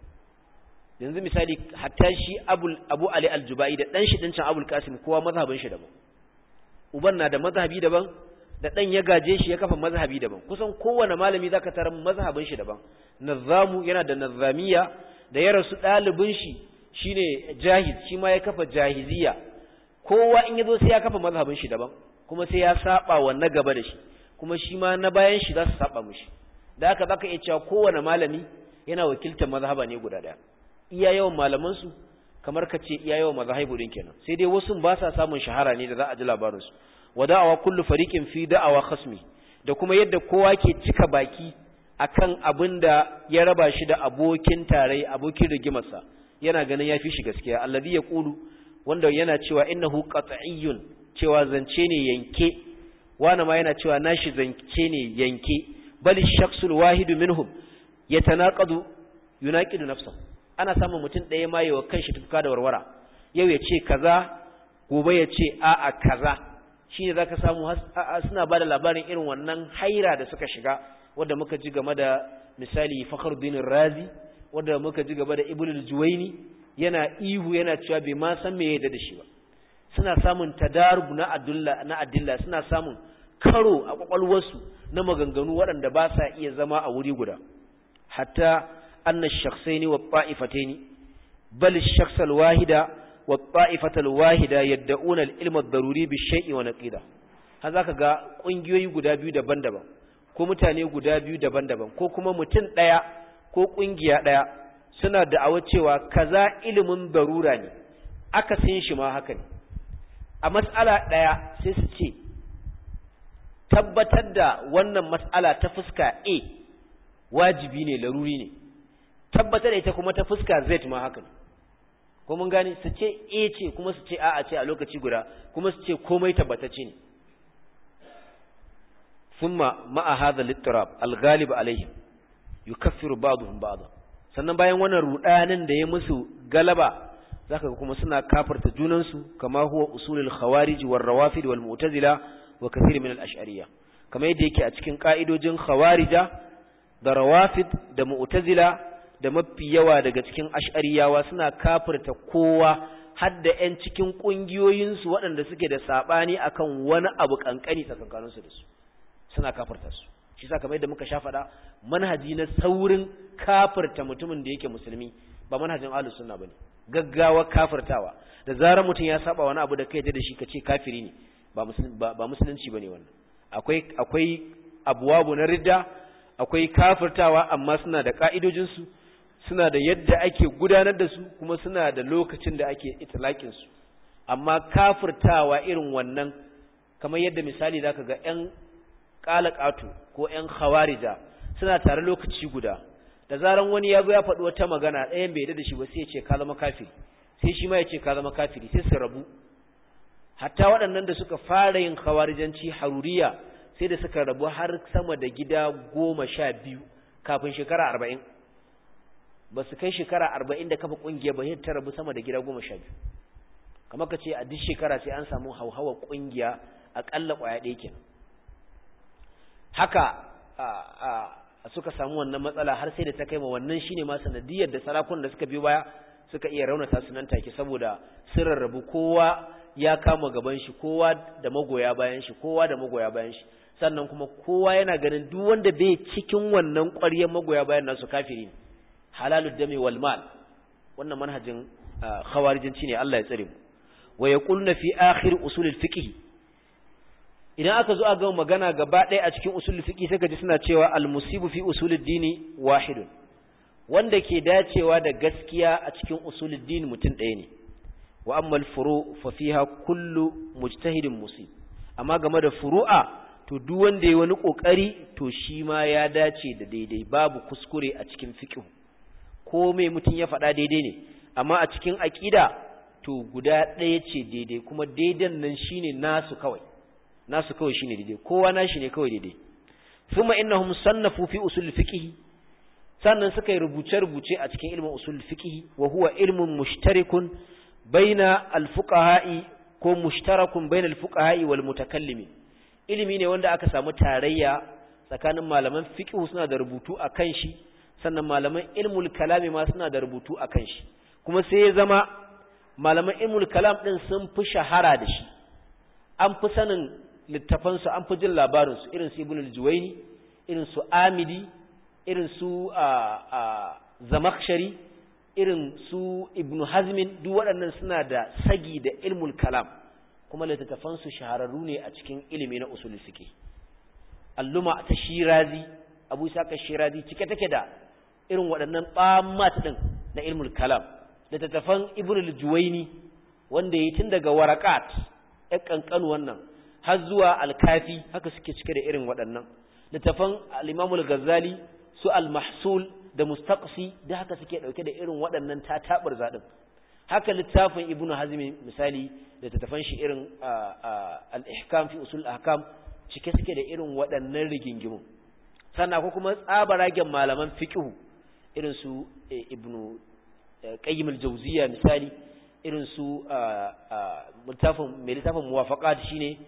yanzu misali hatta shi abul abu ali al-jubai da dan shi dincin abul qasim kowa mazhabin shi daban uban na da mazhabi daban da dan ya gaje shi ya kafa mazhabi daban kusan kowane malami zaka tarar mazhabin shi daban nazamu yana da nazamiya da ya rasu dalibin shi shine jahiz shi ma ya kafa jahiziya kowa in yazo sai ya kafa mazhabin shi daban kuma sai ya saba wa na gaba da shi kuma shi ma na bayan shi za su saba mushi da haka baka iya cewa kowane malami yana wakiltar mazhaba ne guda daya iya yawan malaman su kamar ka ce iya yawan mazhabu din kenan sai dai wasu ba sa samun shahara ne da za a ji labarin su wa da'awa kullu fariqin fi da'awa khasmi da kuma yadda kowa ke cika baki akan abin da ya raba shi da abokin tarai abokin rigimarsa yana ganin ya fi shi gaskiya alladhi yaqulu wanda yana cewa innahu qat'iyyun cewa zance ne yanke wani ma yana cewa nashi zance ne yanke bal shakhsul wahidu minhum yatanaqadu yunaqidu nafsahu ana samun mutum ɗaya ma yawa kanshi tufka da warwara yau ya ce kaza gobe ya ce a'a kaza shine zaka samu suna bada labarin irin wannan haira da suka shiga wanda muka ji game da misali Fakhruddin Razi wanda muka ji game da Ibn al-Juwayni yana ihu yana cewa bai ma san me yadda da shi ba suna samun tadarub na adulla na adilla suna samun karo a kwakwalwarsu na maganganu waɗanda ba sa iya zama a wuri guda hatta anna shakhsaini wa ta'ifataini bal ash-shakhs al-wahida wa ta'ifata al-wahida yad'una al-ilma ad-daruri bi shay'i wa naqida har zaka ga kungiyoyi guda biyu daban-daban ko mutane guda biyu daban-daban ko kuma mutum daya ko kungiya daya suna da'awar cewa kaza ilimin darura ne aka san shi ma haka ne a mas'ala daya sai su ce tabbatar da wannan mas'ala ta fuska A wajibi ne laruri ne tabbatar da ita kuma ta fuska Z ma haka ne ko mun gane su ce A ce kuma su ce a'a ce a lokaci guda kuma su ce komai tabbatacce ne thumma ma'a hadha al-ittirab al-ghalib alaihim yukaffiru ba'dhum ba'dha sannan bayan wannan rudanin da ya musu galaba zaka ga kuma suna kafirta junansu kama huwa usulul khawarij war rawafid wal mu'tazila wa kathir min al-ash'ariyya kamar yadda yake a cikin ka'idojin khawarija da rawafid da mu'tazila da mafi yawa daga cikin ash'ariyawa suna kafirta kowa har da ƴan cikin ƙungiyoyinsu waɗanda suke da saɓani akan wani abu ƙanƙani tsakankaninsu da su suna kafirta su shi sa kamar yadda muka sha faɗa manhaji na saurin kafirta mutumin da yake musulmi ba manhajin ahlus sunna bane gaggawa kafirtawa da zarar mutum ya saba wani abu da kai da shi kace kafiri ne ba ba musulunci bane wannan akwai akwai abwabu na ridda akwai kafirtawa amma suna da ka'idojinsu suna da yadda ake gudanar da su kuma suna da lokacin da ake itlaqin su amma kafirtawa irin wannan kamar yadda misali zaka ga ƴan qalaqatu ko ƴan khawarija suna tare lokaci guda da zaran wani ya zo ya faɗi wata magana ɗayan bai da shi ba sai ya ce ka zama kafiri sai shi ma ya ce ka zama kafiri sai su rabu hatta waɗannan da suka fara yin khawarijanci haruriya sai da suka rabu har sama da gida goma sha biyu kafin shekara arba'in ba su kai shekara arba'in da kafa ƙungiya ba ta rabu sama da gida goma sha biyu kamar ka ce a duk shekara sai an samu hauhawa ƙungiya aƙalla ƙwaya ɗaya kenan haka suka samu wannan matsala har sai da ta kai ma wannan shine ma sanadiyar da sarakun da suka biyo baya suka iya raunata su nan take saboda sun rarrabu kowa ya kama gaban shi kowa da magoya bayan shi kowa da magoya bayan shi sannan kuma kowa yana ganin duk wanda bai cikin wannan ƙwaryar magoya bayan nasu kafiri ne halalud dami wal mal wannan manhajin khawarijinci ne Allah ya tsare mu wa yaquluna fi akhir usulil fiqh idan aka zo a ga magana gaba ɗaya a cikin usulul fiqh sai ka ji suna cewa al musibu fi usulid dini wahidun wanda ke dacewa da gaskiya a cikin usulul dini mutum ɗaya ne wa ammal furu fa fiha kullu mujtahidin musib amma game da furu'a to duk wanda yayi wani kokari to shi ma ya dace da daidai babu kuskure a cikin fiqh ko me mutum ya faɗa daidai ne amma a cikin aqida to guda ɗaya ce daidai kuma daidan nan shine nasu kawai nasu kawai shine daidai kowa nashi ne kawai daidai thumma innahum sannafu fi usul fiqh sannan suka yi rubuce-rubuce a cikin ilmin usul fiqh wa huwa ilmun mushtarikun baina alfuqaha'i ko mushtarakun baina alfuqaha'i wal mutakallimin ilimi ne wanda aka samu tarayya tsakanin malaman fiqh suna da rubutu akan shi sannan malaman ilmul kalami ma suna da rubutu akan shi kuma sai ya zama malaman ilmul kalam din sun fi shahara da shi an fi sanin littafan su an fi jin labarin su irin su ibn al-juwayni irin su amidi irin su zamakhshari irin su ibnu hazmin duk waɗannan suna da sagi da ilmul kalam kuma littattafansu shahararru ne a cikin ilimi na usul fiqh alluma ta shirazi abu saka shirazi cike take da irin waɗannan ɓamat din na ilmul kalam littattafan ibnu al-juwayni wanda yi tun daga waraqat ɗan kankan wannan har zuwa al-kafi haka suke cike da irin waɗannan littattafan al-imam al-ghazali su al-mahsul da mustaqsi da haka suke dauke da irin waɗannan tatabar zadin haka littafin ibnu hazmi misali da tattafan shi irin al-ihkam fi usul ahkam cike suke da irin waɗannan rigingimu sannan ko kuma tsabaragen malaman fiqh irin su ibnu qayyim al-jawziyya misali irin su littafin mai littafin muwafaqat shine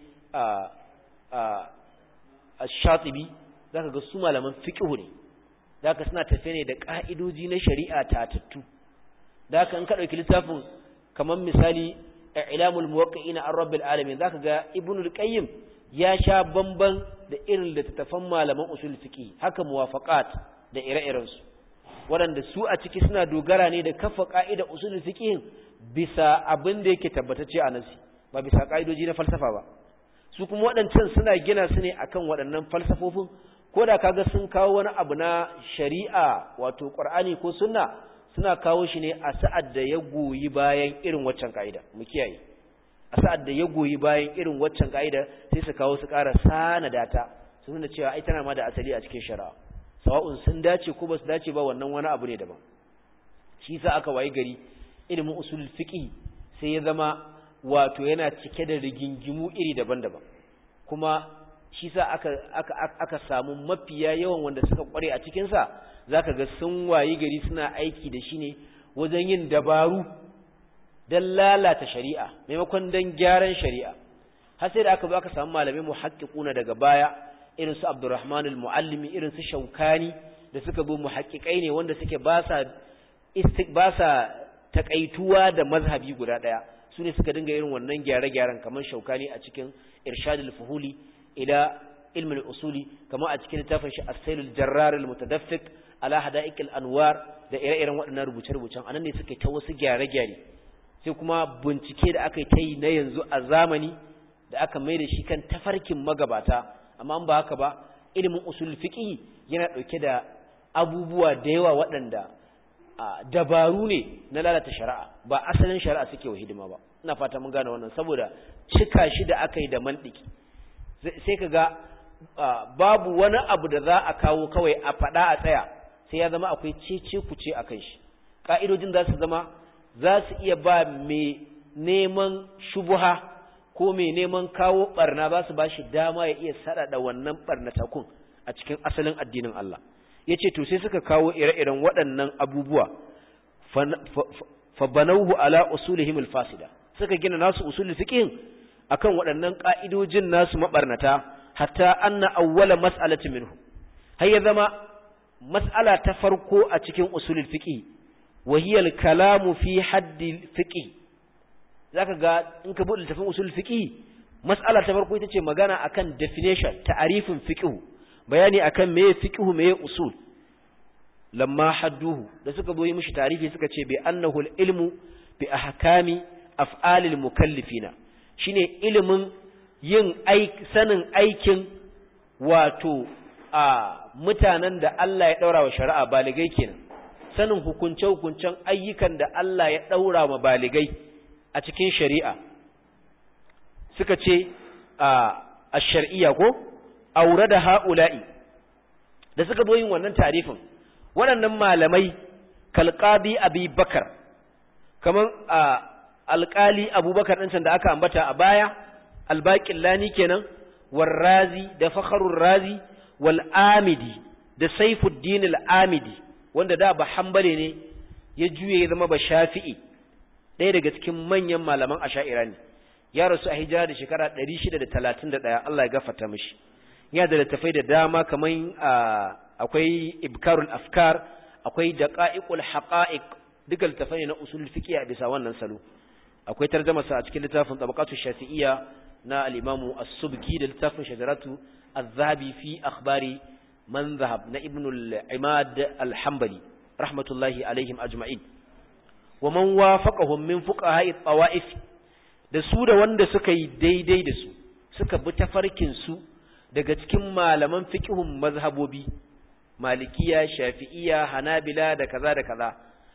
ash-shatibi zaka ga su malaman fiqh ne zaka suna tafe ne da ka'idoji na shari'a tatattu zaka in ka dauki littafin kamar misali ilamul muwaqqi'in an rabbil alamin zaka ga ibnul qayyim ya sha bamban da irin littattafan malaman usul fiqh haka muwafaqat da ire-iren su waɗanda su a ciki suna dogara ne da kafa ka'ida usul fiqh bisa abin da yake tabbatacce a nasi ba bisa ka'idoji na falsafa ba su kuma waɗancan suna gina su ne akan waɗannan falsafofin ko da kaga sun kawo wani abu na shari'a wato qur'ani ko sunna suna kawo shi ne a sa'ad da ya goyi bayan irin waccan ka'ida mu kiyaye a sa'ad da ya goyi bayan irin waccan ka'ida sai su kawo su ƙara sanada ta su nuna cewa ai tana ma da asali a cikin shari'a sawa'un sun dace ko ba su dace ba wannan wani abu ne daban shi sa aka wayi gari ilimin usul fiqh sai ya zama wato yana cike da rigingimu iri daban-daban kuma shi sa aka, aka, aka samu mafiya yawan wanda suka kware a cikinsa za ka ga sun wayi gari suna aiki da shi ne wajen yin dabaru don lalata shari'a maimakon don gyaran shari'a har sai da aka zo aka samu malamai mu haƙiƙuna daga baya irin su abdurrahman al-muallimi irin su shaukani da suka bi mu haƙiƙai ne wanda suke ba sa ba sa takaituwa da mazhabi guda ɗaya su ne suka dinga irin wannan gyare-gyaren kamar shaukani a cikin irshadul fuhuli ila ilmin usuli kama a cikin littafin shi as-sailul jarrar al-mutadaffiq ala hada'iq al-anwar da ire-iren waɗannan rubuce-rubucen anan ne suke ta wasu gyare-gyare sai kuma bincike da aka yi ta yi na yanzu a zamani da aka mai da shi kan tafarkin magabata amma ba haka ba ilimin usul fiqh yana dauke da abubuwa da yawa waɗanda dabaru ne na lalata shari'a ba asalin shari'a suke wa hidima ba ina fata mun gane wannan saboda cika shi da aka yi da mantiki sai ka ga babu wani abu da za a kawo kawai a faɗa a tsaya sai ya zama akwai cece kuce a kan shi ƙa'idojin za su zama za su iya ba mai neman shubuha ko mai neman kawo ɓarna za su ba shi dama ya iya saɗaɗa wannan ɓarnatakun a cikin asalin addinin Allah ya ce to sai suka kawo ire-iren waɗannan abubuwa fabanauhu ala usulihim alfasida suka gina nasu usulul fiqh akan waɗannan ƙa'idojin nasu maɓarnata hatta anna awwala mas'alati minhu har ya zama mas'ala ta farko a cikin usulul fiqh wa hiya al-kalamu fi haddi fiqh zaka ga in ka bude littafin usulul fiqh mas'ala ta farko ita ce magana akan definition ta'arifin fiqh bayani akan meye fiqh meye usul lamma hadduhu da suka zo yi mishi tarifi suka ce bi annahu al-ilmu bi ahkami af'alil mukallifina shine ilimin yin sanin aikin wato a mutanen da Allah ya daura wa shari'a baligai kenan sanin hukunce-hukuncen ayyukan da Allah ya daura wa baligai a cikin shari'a suka ce a shar'iyya ko aure da ha'ula'i da suka zo yin wannan tarifin waɗannan malamai kalqadi abi bakar kamar a alƙali abubakar ɗin da aka ambata a baya albaƙin lani kenan warrazi da fakharur razi wal amidi da saifuddin al-amidi wanda da ba hambale ne ya juye ya zama ba shafi'i ɗaya daga cikin manyan malaman asha'ira ne ya rasu a hijira da shekara 631 Allah ya gafarta mishi ya da littafai da dama kamar akwai ibkarul afkar akwai daqa'iqul haqa'iq duka littafai ne na usul fiqh a bisa wannan salo akwai tarjuma sa a cikin littafin tabaqatu shafi'iyya na al-imamu as-subki da littafin shajaratu az-zahabi fi akhbari man zahab na ibn al-imad al-hanbali rahmatullahi alaihim ajma'in wa man wafaqahum min fuqaha'i at-tawa'if da su da wanda suka yi daidai da su suka bi tafarkin su daga cikin malaman fiqhun mazhabobi malikiya shafi'iyya hanabila da kaza da kaza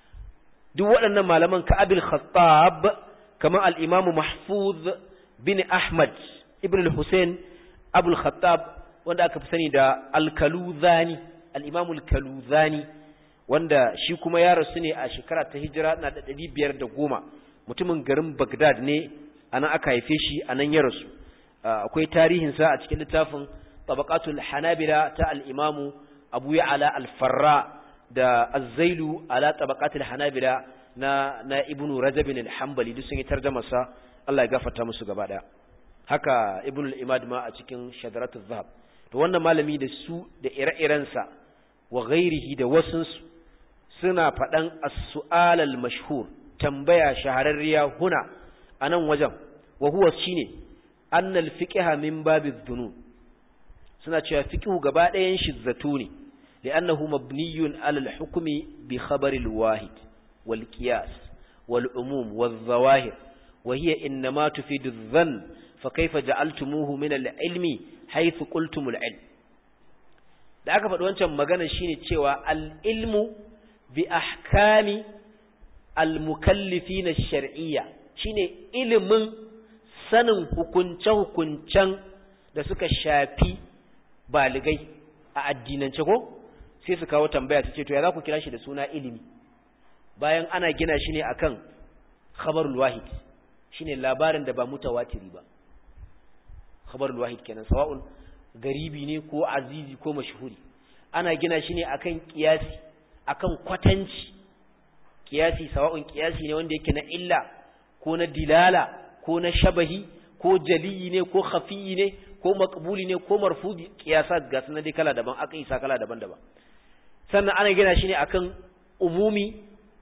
duk waɗannan malaman ka abil khattab kamar al-imamu mahfuz bin ahmad ibn al-husayn abul khattab wanda aka fi sani da al-kaluzani al-imamu al-kaluzani wanda shi kuma ya rasu ne a shekara ta hijira na da ɗari biyar da goma mutumin garin bagdad ne a nan aka haife shi a nan ya rasu akwai tarihinsa a cikin littafin tabaqatul hanabila ta al-imamu abu ya'ala al-farra da azzailu ala tabaqatul hanabila na na ibnu rajab bin al-hanbali duk sun yi tarjuma sa Allah ya gafarta musu gaba daya haka ibnu al-imad ma a cikin shadaratul zahab to wannan malami da su da ire-iren sa wa ghairihi da wasun su suna fadan as-su'al al-mashhur tambaya shahararriya huna anan wajen wa huwa shine anna al-fiqha min babi dhunun suna cewa fiqhu gaba ɗayan shi zato ne لأنه مبني على الحكم بخبر الواحد والقياس والعموم والظواهر وهي إنما تفيد الظن فكيف جعلتموه من العلم حيث قلتم العلم da aka faɗi wancan magana shine cewa al-ilmu bi ahkami al-mukallifin ash-shar'iyya shine ilimin sanin hukunce-hukuncen da suka shafi baligai a addinance ko sai su kawo tambaya su ce to ya za ku kira shi da suna ilimi bayan ana gina shi ne akan khabarul wahid shine labarin da ba mutawatiri ba khabarul wahid kenan sawa'un garibi ne ko azizi ko mashhuri ana gina shi ne akan kiyasi akan kwatanci kiyasi sawa'un kiyasi ne wanda yake na illa ko na dilala ko na shabahi ko jaliyi ne ko khafiyi ne ko makbuli ne ko marfudi kiyasat ga sunan dai kala daban aka isa kala daban-daban sannan ana gina shi ne akan umumi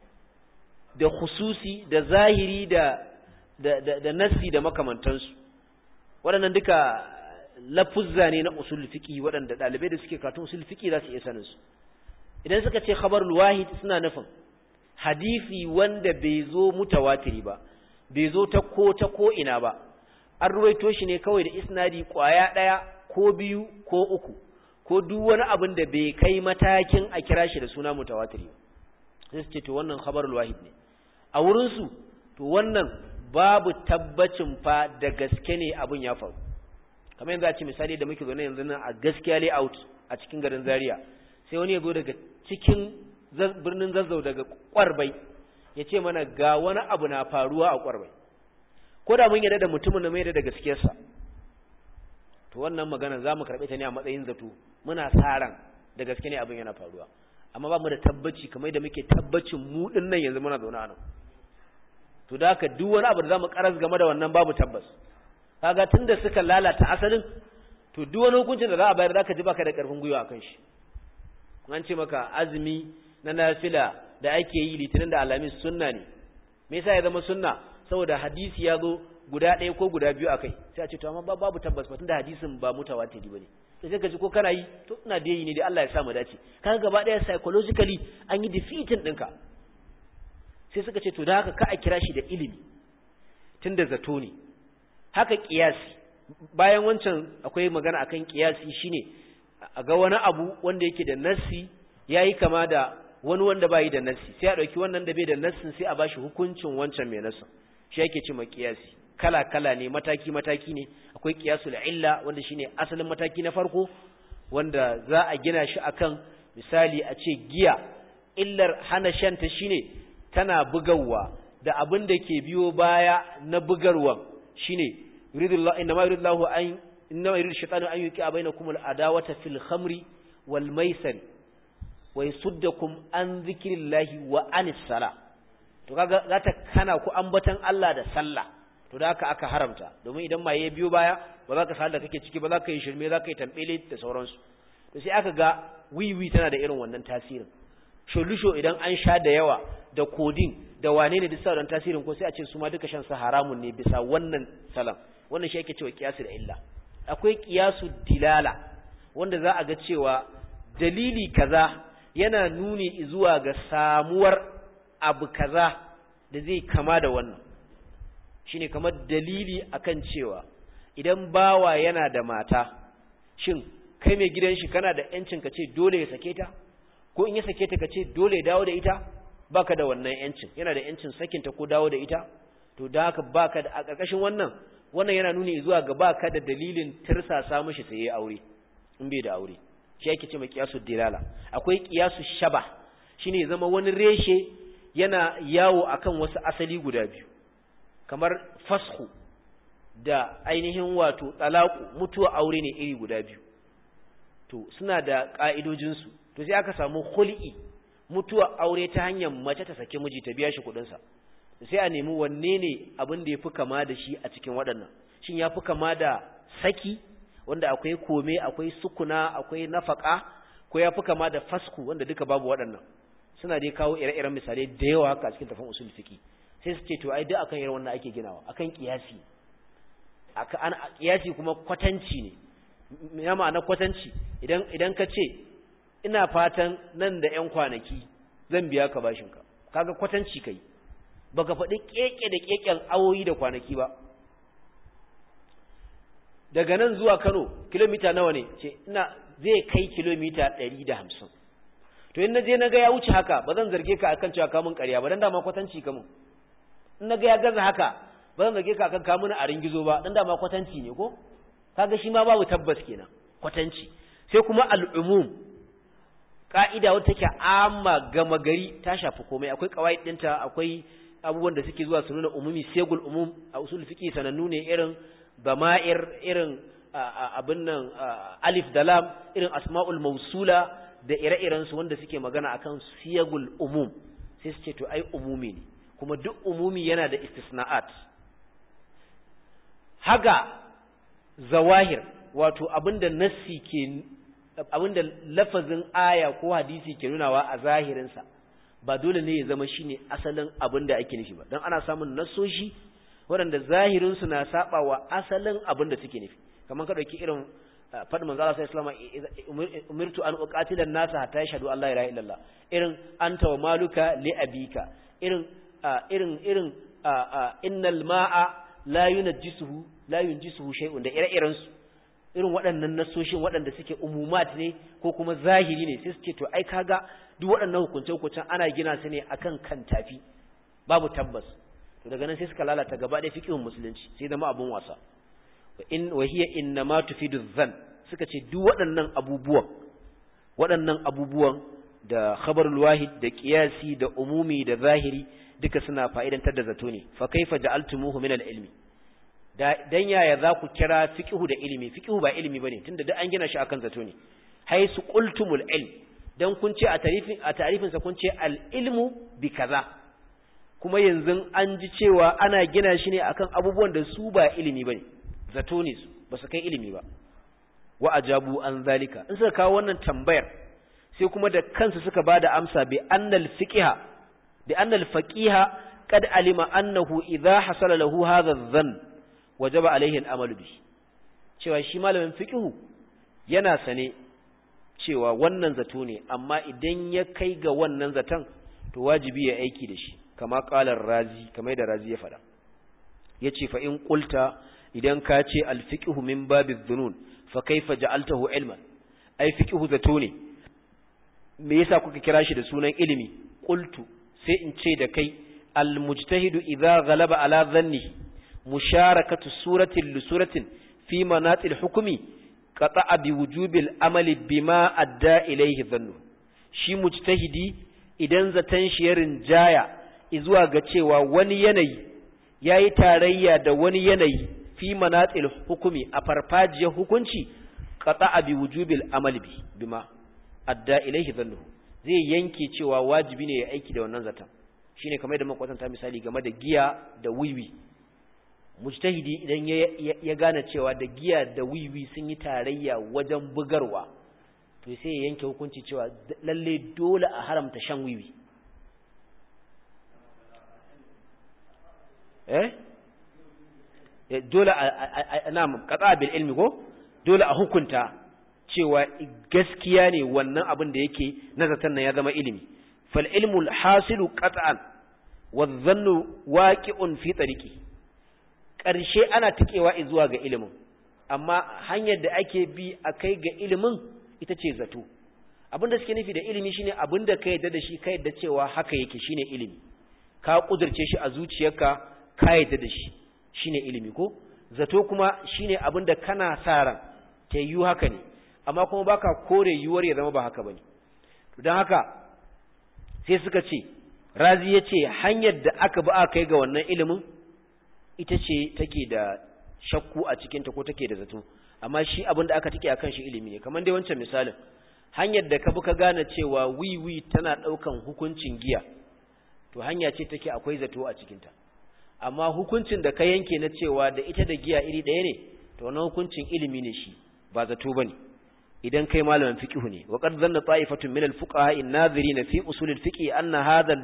da khususi da zahiri da da da, da nassi da makamantansu waɗannan duka lafuzza ne na usul fiqi waɗanda ɗalibai da suke karatun usul fiqi za su iya sanin su idan suka ce khabarul wahid suna nufin hadisi wanda bai zo mutawatiri ba bai zo ta ko ta ko ina ba an ruwaito shi ne kawai da isnadi kwaya ɗaya ko biyu ko uku ko duk wani abin da bai kai matakin a kira shi da suna mutawatiri sai su ce to wannan khabarul wahid ne a wurin su to wannan babu tabbacin fa da gaske ne abin ya faru kamar yanzu a ce misali da muke zaune yanzu nan a gaskiya layout a cikin garin Zaria sai wani ya zo daga cikin birnin Zazzau daga Kwarbai ya ce mana ga wani abu na faruwa a Kwarbai ko da mun yarda da mutumin da mai da gaskiyarsa to wannan magana za mu karɓe ta ne a matsayin zato muna sa ran da gaske ne abin yana faruwa amma ba mu da tabbaci kamar da muke tabbacin mu din nan yanzu muna zaune a nan to da haka duk wani abu da za mu karas game da wannan babu tabbas kaga tunda suka lalata asalin to duk wani hukuncin da za a bayar zaka ji baka da karfin gwiwa akan shi an ce maka azumi na nafila da ake yi litinin da alamis sunna ne me yasa ya zama sunna saboda hadisi ya zo guda ɗaya ko guda biyu akai sai a ce to amma babu tabbas ba tunda hadisin ba mutawatiri bane sai sai ka ji ko kana yi to ina da yi ne dai Allah ya sa mu dace kaga gaba ɗaya psychologically an yi defeating ɗinka sai suka ce to da haka ka a kira shi da ilimi tunda zato ne haka kiyasi bayan wancan akwai magana akan kiyasi shine a ga wani abu wanda yake da nassi yayi kama da wani wanda bai da nassi sai a dauki wannan da bai da nassin sai a bashi hukuncin wancan mai nassin shi yake ce kiyasi kala kala ne mataki mataki ne akwai qiyasul illa wanda shine asalin mataki na farko wanda za a gina shi akan misali a ce giya illar hana shanta shine tana bugawa da abin da ke biyo baya na bugarwan shine yuridullahu inna ma yuridullahu an inna ma yuridu shaytanu an yuqi'a bainakum al-adawata fil khamri wal maisir wa yasuddakum an dhikrillahi wa anis sala to kaga za ta kana ku ambatan Allah da sallah to da haka aka haramta domin idan maye biyo baya ba za ka sa da kake ciki ba za ka yi shirme za ka yi tambele da sauransu to sai aka ga wiwi tana da irin wannan tasirin sholusho idan an sha da yawa da kodin da wane ne duk sauran tasirin ko sai a ce su ma duka shan sa haramun ne bisa wannan salam wannan shi ake cewa kiyasu da illa akwai kiyasu dilala wanda za a ga cewa dalili kaza yana nuni zuwa ga samuwar abu kaza da zai kama da wannan shine kamar dalili akan cewa idan bawa yana da mata shin kai mai gidan shi kana da yancin ka ce dole ya sake ta ko in ya sake ta ka ce dole ya dawo da ita baka da wannan yancin yana da yancin sakin ta ko dawo da ita to da haka baka da a ƙarƙashin wannan wannan yana nuni zuwa ga baka da dalilin tirsasa mishi sai ya aure in bai da aure shi yake ce mai qiyasu dilala akwai qiyasu shaba shine ya zama wani reshe yana yawo akan wasu asali guda biyu kamar fashu da ainihin wato talaku mutuwa aure ne iri guda biyu to suna da ka'idojinsu to sai aka samu khul'i mutuwa aure ta hanyar mace ta sake miji ta biya shi kuɗinsa sai a nemi wanne ne abin da ya fi kama da shi a cikin waɗannan shin ya fi kama da saki wanda akwai kome akwai sukuna akwai nafaka ko ya fi kama da fasku wanda duka babu waɗannan suna dai kawo ire-iren misalai da yawa haka a cikin tafin usul fiqi sai su ce to ai duk akan irin wannan ake ginawa akan kiyasi aka an kiyasi kuma kwatanci ne ya ma'ana kwatanci idan idan ka ce ina fatan nan da ƴan kwanaki zan biya ka bashin ka kaga kwatanci kai baka faɗi keke da keken awoyi da kwanaki ba daga nan zuwa Kano kilomita nawa ne ce ina zai kai kilomita 150 to in naje naga ya wuce haka ba zan zarge ka akan cewa kamun ƙarya ba dan dama kwatanci kamun in naga ya gaza haka ba zan zarge ka akan kamun a ringizo ba dan dama kwatanci ne ko kaga shi ma babu tabbas kenan kwatanci sai kuma al'umum ka'ida wata take amma gama gari ta shafi komai akwai kawai dinta akwai abubuwan da suke zuwa su nuna umumi segul umum a usul fiqi sanannu ne irin dama'ir irin abin nan alif da lam irin asma'ul mausula da ire-iren su wanda suke magana akan siyagul umum sai su ce to ai umumi ne kuma duk umumi yana da istisna'at haga zawahir wato abinda nassi ke abinda lafazin aya ko hadisi ke nunawa a zahirinsa ba dole ne ya zama shine asalin abinda ake nufi ba dan ana samun nassoshi waɗanda zahirinsu na saba wa asalin abinda suke nufi kamar ka dauki irin faɗin manzo Allah sallallahu alaihi wasallam umirtu an uqatila an-nasa hatta yashhadu an la ilaha illallah irin anta wa maluka li abika irin irin irin innal ma'a la yunajjisuhu la yunjisuhu shay'un da ire-iren su irin waɗannan nasoshin waɗanda suke umumat ne ko kuma zahiri ne sai su ce to ai kaga duk waɗannan hukunce-hukuncen ana gina su ne akan kan tafi babu tabbas to daga nan sai suka lalata gaba ɗaya fiqhun musulunci sai zama abun wasa wa in wa hiya innama tufidu dhann suka ce duk waɗannan abubuwan waɗannan abubuwan da khabarul wahid da qiyasi da umumi da zahiri duka suna fa'idantar da zato ne fa kaifa ja'altumuhu min al-ilmi da dan yaya za ku kira fiqhu da ilimi fiqhu ba ilimi bane tunda duk an gina shi akan zato ne haisu qultumul ilm dan kun ce a tarifin a tarifin sa kun ce al-ilmu bi kaza kuma yanzu an ji cewa ana gina shi ne akan abubuwan da su ba ilimi bane zato ne su ba su kai ilimi ba wa ajabu an zalika in suka kawo wannan tambayar sai kuma da kansu suka bada amsa bi annal fiqha bi annal faqiha qad alima annahu idha hasala lahu hadha adh-dhann wajaba alaihi al-amal bi cewa shi malamin fiqhu yana sane cewa wannan zato ne amma idan ya kai ga wannan zaton to wajibi ya aiki da shi kama qalar razi kamar da razi ya faɗa yace fa in qulta idan ka ce al-fiqhu min babi dhunun fa kaifa ja'altahu ilman ai fiqhu zato ne me yasa kuka kira shi da sunan ilimi qultu sai in ce da kai al-mujtahidu idza ghalaba ala dhannihi musharakatu suratin li suratin fi manatil hukmi qata'a bi wujubil amali bima adda ilayhi dhannu shi mujtahidi idan zatan shi ya rinjaya zuwa ga cewa wani yanayi yayi tarayya da wani yanayi fi manatil hukumi a farfajiyar hukunci qata'a bi wujubil amali bi bima adda ilayhi dhannu zai yanke cewa wajibi ne ya aiki da wannan zatan shine kamar da makwatanta misali game da giya da wiwi mujtahidi idan ya gane cewa da giya da wiwi sun yi tarayya wajen bugarwa to sai ya yanke hukunci cewa lalle dole a haramta shan wiwi eh dole a na qata bil ilmi ko dole a hukunta cewa gaskiya ne wannan abin da yake nazartan nan ya zama ilimi fal ilmu al hasilu qat'an wa dhannu waqi'un fi tariqi ƙarshe ana tikewa zuwa ga ilimin amma hanyar da ake bi a kai ga ilimin ita ce zato abinda suke nufi da ilimi shine abinda ka yadda da shi ka yadda cewa haka yake shine ilimi ka kudurce shi a zuciyarka ka yadda da shi shine ilimi ko zato kuma shine abinda kana sa ran ta yi haka ne amma kuma baka kore yiwuwar ya zama ba haka bane to don haka sai suka ce razi ya ce hanyar da aka bi aka kai ga wannan ilimin ita ce take da shakku a cikinta ko take da zato amma shi abin da aka tike akan shi ilimi ne kamar dai wancan misalin hanyar da ka bi ka gane cewa wiwi tana ɗaukan hukuncin giya to hanya ce take akwai zato a cikinta amma hukuncin da ka yanke na cewa da ita da giya iri ɗaya ne to wannan hukuncin ilimi ne shi ba zato bane idan kai malamin fiqh ne wa qad zanna ta'ifatun min al-fuqaha an-nadhirin fi usul al-fiqh anna hadha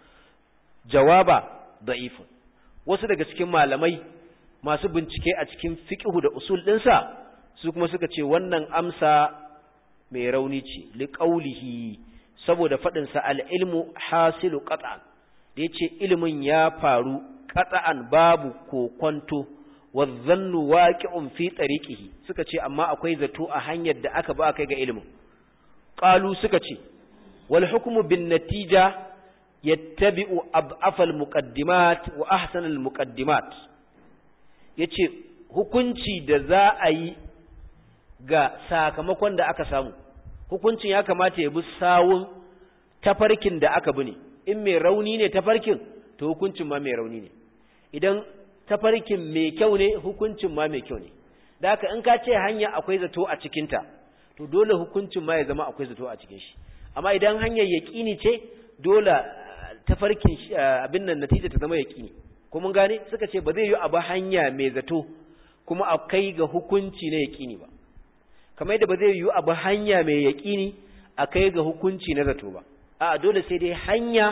jawaba da'ifun wasu daga cikin malamai masu bincike a cikin fiqhu da usul ɗinsa su kuma suka ce wannan amsa mai rauni ce liqaulihi saboda faɗin sa al-ilmu hasilu qat'an da yace ilimin ya faru qat'an babu kokonto wadhannu waqi'un fi tariqihi suka ce amma akwai zato a hanyar da aka ba kai ga ilimin qalu suka ce wal hukmu bin natija yattabi'u ad'afal muqaddimat wa ahsanal muqaddimat yace hukunci da za a yi ga sakamakon da aka samu hukuncin ya kamata ya bi sawun tafarkin da aka bi ne in mai rauni ne tafarkin to hukuncin ma mai rauni ne idan tafarkin mai kyau ne hukuncin ma mai kyau ne da haka in ka ce hanya akwai zato a cikinta to dole hukuncin ma ya zama akwai zato a cikin shi amma idan hanyar yaƙini ce dole tafarkin abin nan natija ta zama yaƙini ko mun gane suka ce ba zai yi abu hanya mai zato kuma a kai ga hukunci na yaƙini ba kamar yadda ba zai yi abu hanya mai yaƙini a kai ga hukunci na zato ba a dole sai dai hanya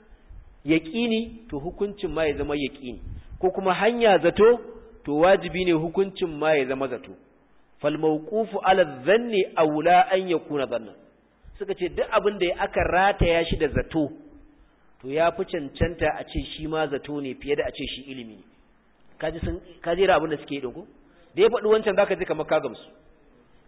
yaƙini to hukuncin ma ya zama yaƙini ko kuma hanya zato to wajibi ne hukuncin ma ya zama zato fal mawqufu ala dhanni aula an yakuna dhannan suka ce duk abin da aka rataya shi da zato to ya fi cancanta a ce shi ma zato ne fiye da a ce shi ilimi ne kaji sun kaji abin da suke yi ko da ya faɗi wancan zaka ji kamar ka gamsu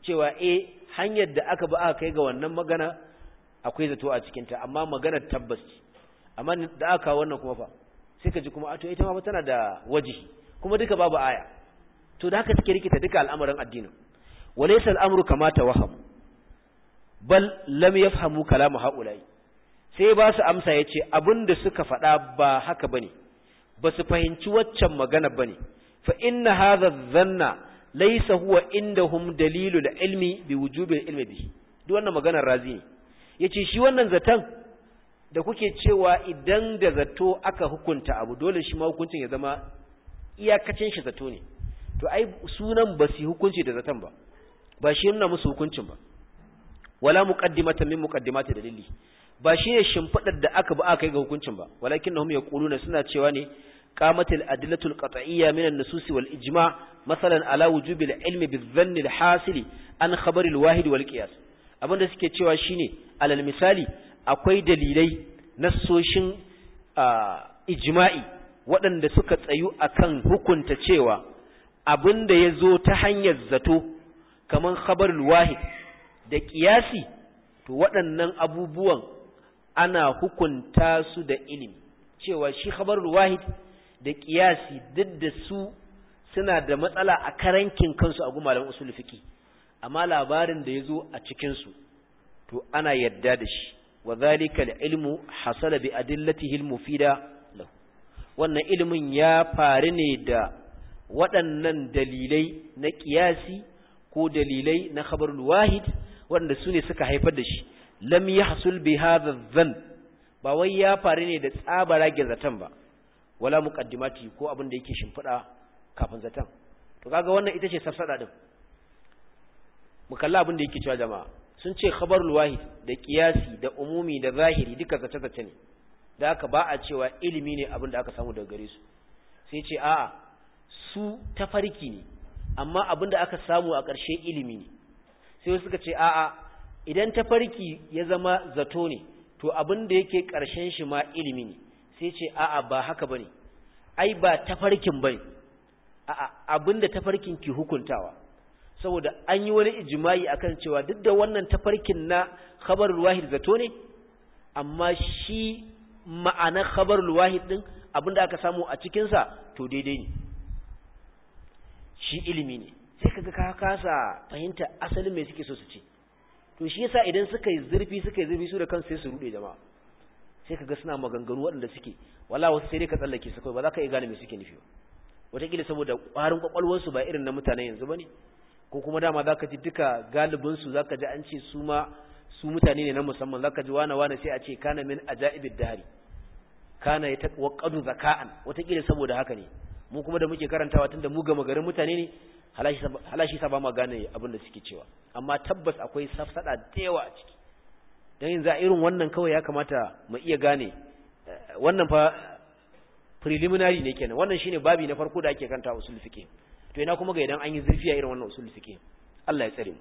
cewa eh hanyar da aka ba aka kai ga wannan magana akwai zato a cikinta amma maganar tabbas ce amma da aka wannan kuma fa sai ka ji kuma ato ita ma tana da wajihi kuma duka babu aya to da haka suke rikita duka al'amarin addinin walaysa al'amru kama tawaham bal lam yafhamu kalamu haula'i sai ba su amsa yace abinda suka faɗa ba haka bane ba su fahimci waccan magana bane fa inna hadha dhanna laysa huwa indahum dalilul ilmi bi wujubil ilmi bihi duk wannan maganar razi ne yace shi wannan zatan da kuke cewa idan da zato aka hukunta abu dole shi ma hukuncin ya zama iyakacin shi zato ne to ai sunan ba su hukunci da zaton ba ba shi nuna musu hukuncin ba wala muqaddimata min muqaddimati dalili ba shi ne shimfidar da aka ba aka yi ga hukuncin ba walakinnahum yaquluna suna cewa ne qamatil adillatul qat'iyya min an-nusus wal ijma' masalan ala wujubil ilmi bizanni al-hasili an khabari al-wahid wal qiyas abinda suke cewa shine alal misali akwai dalilai nassoshin ijma'i waɗanda suka tsayu akan hukunta cewa abinda ya zo ta hanyar zato kaman khabarul wahid da ƙiyasi to waɗannan abubuwan ana hukunta su da ilimi cewa shi khabarul wahid da ƙiyasi duk da su suna da matsala a karankin kansu a gumalan usul fiqi amma labarin da ya zo a cikinsu to ana yadda da shi wa zalika ilmu hasala bi adillatihi al-mufida lahu wannan ilimin ya faru ne da waɗannan dalilai na ƙiyasi ko dalilai na khabarul wahid waɗanda su ne suka haifar da shi lam yahsul bi hadha dhann ba wai ya faru ne da tsabara zaton ba wala muqaddimati ko abin da yake shimfiɗa kafin zaton to kaga wannan ita ce safsada din mu kalla abin da yake cewa jama'a sun ce khabarul wahid da qiyasi da umumi da zahiri duka zace zace ne da haka ba a cewa ilimi ne abin da aka samu daga gare su sai ce a'a su tafarki ne amma abin da aka samu a ƙarshe ilimi ne sai suka ce a'a idan tafarki ya zama zato ne to abin da yake ƙarshen shi ma ilimi ne sai ce a'a ba haka bane ai ba tafarkin bane a'a abin da tafarkin ki hukuntawa saboda an yi wani ijimai akan cewa duk da wannan tafarkin na khabarul wahid zato ne amma shi ma'anar khabarul wahid din abinda aka samu a cikin sa to daidai ne shi ilimi ne sai kaga ka kasa fahimta asalin me suke so su ce to shi yasa idan suka yi zurfi suka yi zurfi su da kansu sai su rude jama'a sai kaga suna maganganu waɗanda suke wala wasu sai dai ka tsallake su kai ba za ka iya gane me suke nufi ba wataƙila saboda ƙwarin ƙwaƙwalwarsu ba irin na mutanen yanzu ba ne ko kuma dama za ka ji duka galibinsu za ka ji an ce su ma su mutane ne na musamman za ka ji wane wane sai a ce kana min ajaibid dahari kana ya tawaqqadu zaka'an wataƙila saboda haka ne mu kuma da muke karantawa tunda mu gama garin mutane ne halashi sa ba ma gane abin da suke cewa amma tabbas akwai safsada da yawa a ciki dan yanzu a irin wannan kawai ya kamata mu iya gane wannan fa preliminary ne kenan wannan shine babi na farko da ake kanta usul fiqh to ina kuma ga idan an yi zurfiya irin wannan usul fiqh Allah ya tsare mu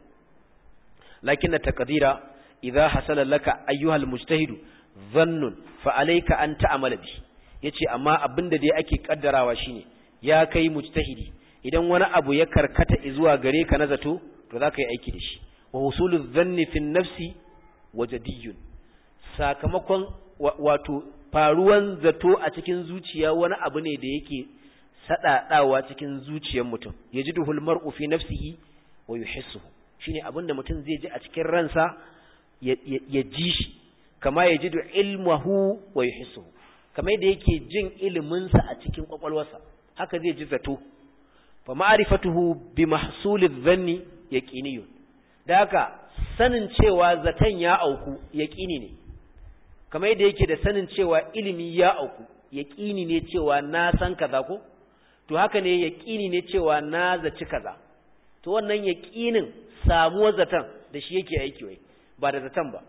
lakin taqdira idza hasala laka ayyuhal mujtahid dhannun fa alayka an ta'mala bi yace amma abinda dai ake kaddarawa shine ya kai mujtahidi idan wani abu ya karkata zuwa gare ka na zato to zaka yi aiki da shi wa husulu dhanni fi nafsi wajadiyun sakamakon wato faruwan zato a cikin zuciya wani abu ne da yake sadadawa cikin zuciyar mutum yajiduhul mar'u fi nafsihi wa yuhissuhu shine abinda mutum zai ji a cikin ransa ya ji shi kama yajidu ilmuhu wa yuhissuhu kama yadda yake jin ilimin sa a cikin kwakwalwarsa haka zai ji zato fa ma'rifatuhu bi mahsulidh dhanni yaqiniyun da haka sanin cewa zaton ya auku yaqini ne kamar yadda yake da sanin cewa ilimi ya auku yaqini ne cewa na san kaza ko to haka ne yaqini ne cewa na zaci kaza to wannan yaqinin samuwar zaton da shi yake aiki wai ba da zaton ba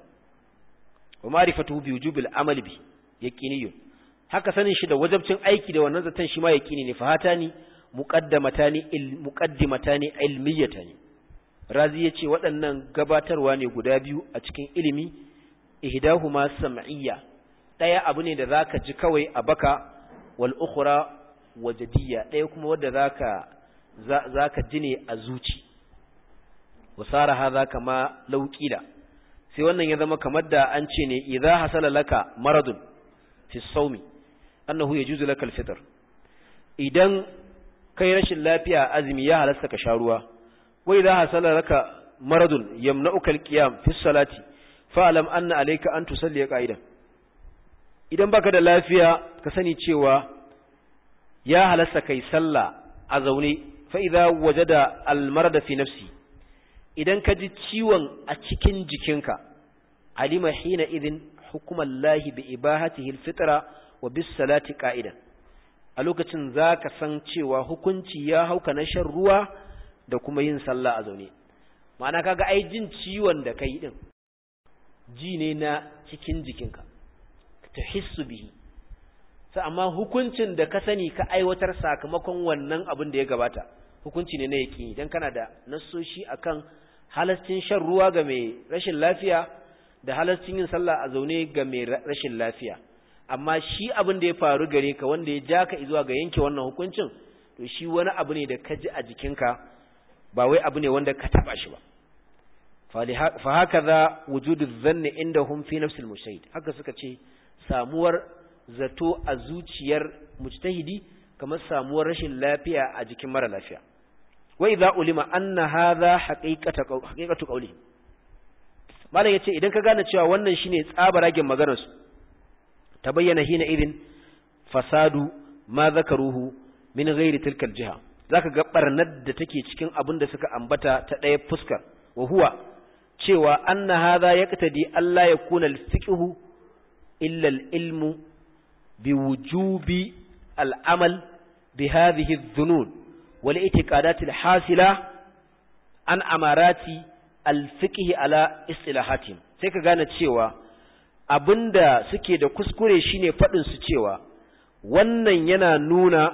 wa ma'rifatuhu bi wujubil amali bi yaqiniyun haka sanin shi da wajabcin aiki da wannan zaton shi ma yaqini ne fahatani muqaddamatani il muqaddimatani ilmiyatani razi yace waɗannan gabatarwa ne guda biyu a cikin ilimi ihdahuma sam'iyya daya abu ne da zaka ji kawai a baka wal ukhra wajadiyya daya kuma wanda zaka zaka ji ne a zuci wasara hadha kama lauqila sai wannan ya zama kamar da an ce ne idza hasala laka maradun fi sawmi annahu yajuzu laka al-fitr idan kai rashin lafiya azumi ya halasta ka sha ruwa wa idza hasala laka maradun yamna'uka al-qiyam fi salati fa'lam anna alayka an tusalli qa'idan idan baka da lafiya ka sani cewa ya halasta kai sallah a zaune fa idza wajada al-marada fi nafsi idan ka ji ciwon a cikin jikinka alima hina idin hukuman lahi bi ibahatihi alfitra wa bis salati qa'idan a lokacin zaka san cewa hukunci ya hauka na shan ruwa da kuma yin sallah a zaune ma'ana kaga ai jin ciwon da kai din ji ne na cikin jikinka tahissu bihi sai amma hukuncin da ka sani ka aiwatar sakamakon wannan abin da ya gabata hukunci ne na yaki idan kana da nassoshi akan halascin shan ruwa ga mai rashin lafiya da halascin yin sallah a zaune ga mai rashin lafiya amma shi abin da ya faru gare ka wanda ya ja ka zuwa ga yanke wannan hukuncin to shi wani abu ne da ka ji a jikinka ba wai abu ne wanda ka taba shi ba fa haka za wujudu zanni inda hum fi nafsil mujtahid haka suka ce samuwar zato a zuciyar mujtahidi kamar samuwar rashin lafiya a jikin mara lafiya wa idza ulima anna hadha haqiqatu haqiqatu qawli malam yace idan ka gane cewa wannan shine tsabaragen maganar su tabayyana hina idin fasadu ma zakaruhu min ghairi tilka aljiha zaka ga barnar da take cikin abin da suka ambata ta ɗaya fuskar wa huwa cewa anna hadha yaqtadi alla yakuna alfiqhu illa alilmu biwujubi al'amal بهذه الظنون والاعتقادات الحاصلة عن أمارات الفقه على اصطلاحاتهم sai ka gane cewa abinda suke da kuskure shine faɗin su cewa wannan yana nuna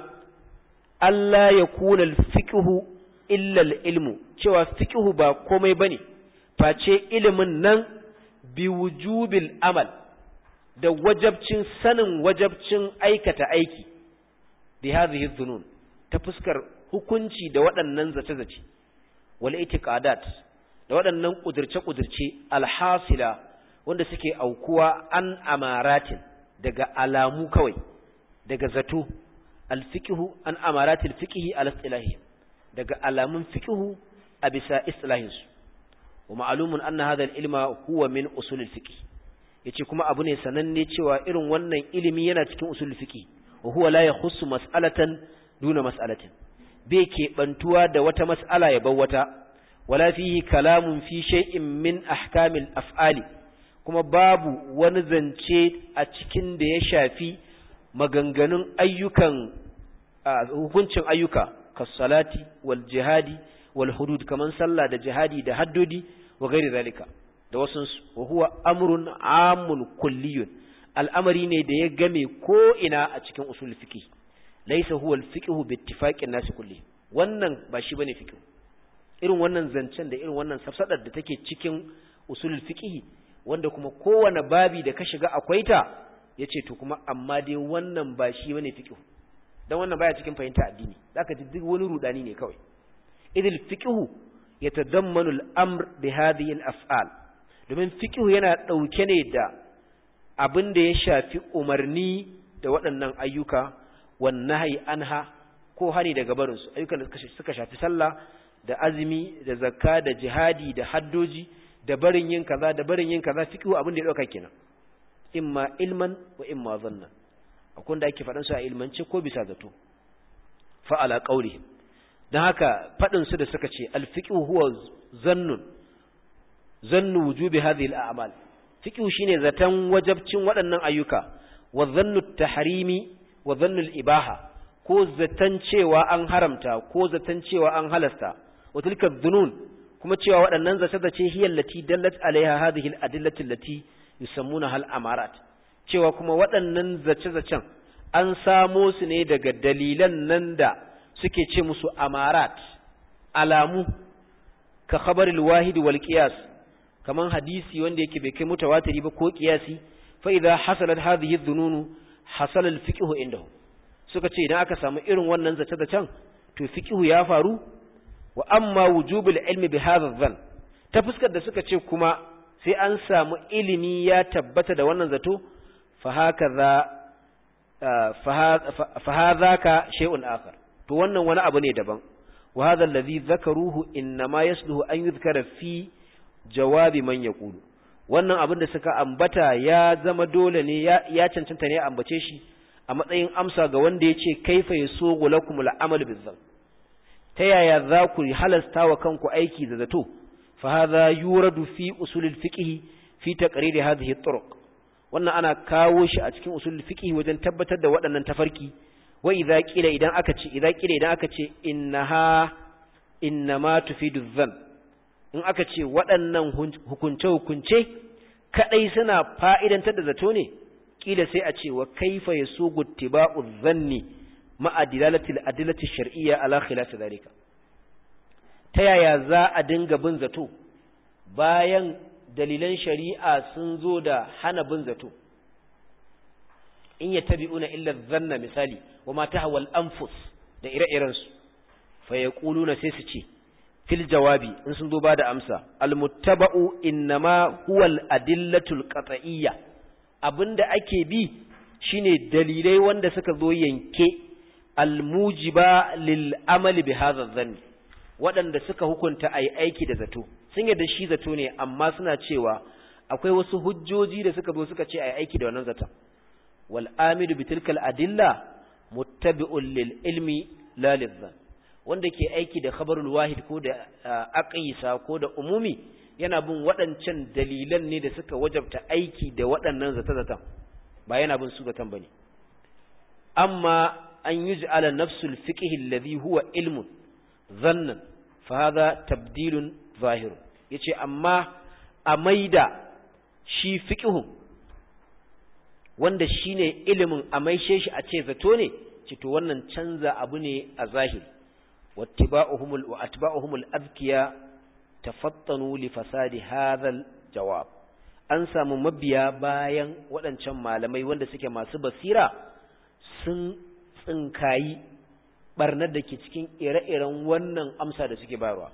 Allah ya kuna al-fiqhu illa al-ilmu cewa fiqhu ba komai bane face ilimin nan bi wujubil amal da wajabcin sanin wajabcin aikata aiki bi hadhihi dhunun ta fuskar hukunci da waɗannan zace-zace wal itiqadat da waɗannan kudirce-kudirce alhasila wanda suke aukuwa an amaratin daga alamu kawai daga zato alfiqhu an amaratil fiqhi al istilahi daga alamun fiqhu a bisa istilahin su wa ma'lumun anna hadha al-ilma huwa min usul al-fiqh yace kuma abu ne sananne cewa irin wannan ilimi yana cikin usul al-fiqh wa huwa la yakhussu mas'alatan duna mas'alatin bai keɓantuwa da wata mas'ala ya bar wata wala fihi kalamun fi shay'in min ahkamil af'ali kuma babu wani zance a cikin da ya shafi maganganun ayyukan hukuncin ayyuka kasalati wal jihadi wal hudud kaman sallah da jihadi da haddodi wa gairi zalika da wasu wa huwa amrun amun kulliyun al'amari ne da ya game ko ina a cikin usul fiqh laysa huwa al-fiqh bi ittifaqin nas kulli wannan ba shi bane fiqh irin wannan zancen da irin wannan safsadar da take cikin usul fiqh wanda kuma kowane babi da ka shiga akwai ta yace to kuma amma dai wannan ba shi bane fiqh dan wannan baya cikin fahimta addini zaka ji duk wani rudani ne kawai idil fiqh yatadammanu al-amr bi hadhihi al-af'al domin fiqh yana dauke ne da abin da ya shafi umarni da waɗannan ayyuka wan nahyi anha ko hani daga barin su ayyukan da suka shafi sallah da azumi da zakka da jihadi da haddoji da barin yin kaza da barin yin kaza fiqh abin da ya dauka kenan imma ilman wa imma zanna akwai da ake faɗin su a ilmance ko bisa zato fa ala qawli dan haka faɗin su da suka ce al fiqh huwa zannun zannu wujubi hadhihi al a'mal fiqh shine zatan wajabcin waɗannan ayyuka wa zannu tahrimi wa zannu al ibaha ko zatan cewa an haramta ko zatan cewa an halasta wa tilka dhunun kuma cewa waɗannan zata zace hiya allati dallat alaiha hadhihi al adillati allati yusammuna hal amarat cewa kuma waɗannan zace-zacen an samo su ne daga dalilan nan da suke ce musu amarat alamu ka khabaril wahid wal qiyas kaman hadisi wanda yake bai kai mutawatiri ba ko qiyasi fa idza hasalat hadhihi dhununu hasala al fiqh indahu suka ce idan aka samu irin wannan zace-zacen to fiqh ya faru wa amma wujubul ilmi bi hadha dhann ta fuskar da suka ce kuma sai an samu ilimi ya tabbata da wannan zato fa hakaza fa hadhaka shay'un akhar to wannan wani abu ne daban wa hadha alladhi dhakaruhu inma yasluhu an yuzkara fi jawabi man yaqulu wannan abin da suka ambata ya zama dole ne ya cancanta ne a ambace shi a matsayin amsa ga wanda ya ce kaifa yasugu lakum al'amal bizzan ta yaya za ku halasta wa kanku aiki da zato fa hadha yuradu fi usul al-fiqh fi taqrir hadhihi at-turuq wannan ana kawo shi a cikin usul al-fiqh wajen tabbatar da waɗannan tafarki wa idza qila idan aka ce idza qila idan aka ce innaha innama tufidu dhann in aka ce waɗannan hukunce-hukunce kaɗai suna fa'idantar da zato ne, ƙila sai a ce wa kaifa ya so guttiba'u zanni ma'adilalatil adilatil shar'iyya ala khilasa zalika. Ta yaya za a dinga bin zato bayan dalilan shari'a sun zo da hana bin zato? In ya tabi una illa zanna misali, wa mata hawal anfus da ire-irensu, fa ya sai su ce, fil jawabi in sun zo ba da amsa almuttaba'u innama huwa al-adillatul qat'iyya abinda ake bi shine dalilai wanda suka zo yanke almujiba lil amali bi hadha dhann waɗanda suka hukunta ai aiki da zato sun yadda shi zato ne amma suna cewa akwai wasu hujjoji da suka zo suka ce ai aiki da wannan zaton wal amidu bi tilkal adilla muttabi'un lil ilmi la lil wanda ke aiki da khabarul wahid ko da aqisa ko da umumi yana bin waɗancan dalilan ne da suka wajabta aiki da waɗannan zata-zatan ba yana bin su zatan bane amma an yuj'ala nafsul fiqh alladhi huwa ilmun dhannan fa hadha tabdilun zahir yace amma a maida shi fiqhun wanda shine ilimin a maishe shi a ce zato ne ce to wannan canza abu ne a zahiri واتباعهم واتباعهم الاذكياء تفطنوا لفساد هذا الجواب an samu mabiya bayan waɗancan malamai wanda suke masu basira sun tsinkayi barnar da ke cikin ire-iren wannan amsa da suke bayarwa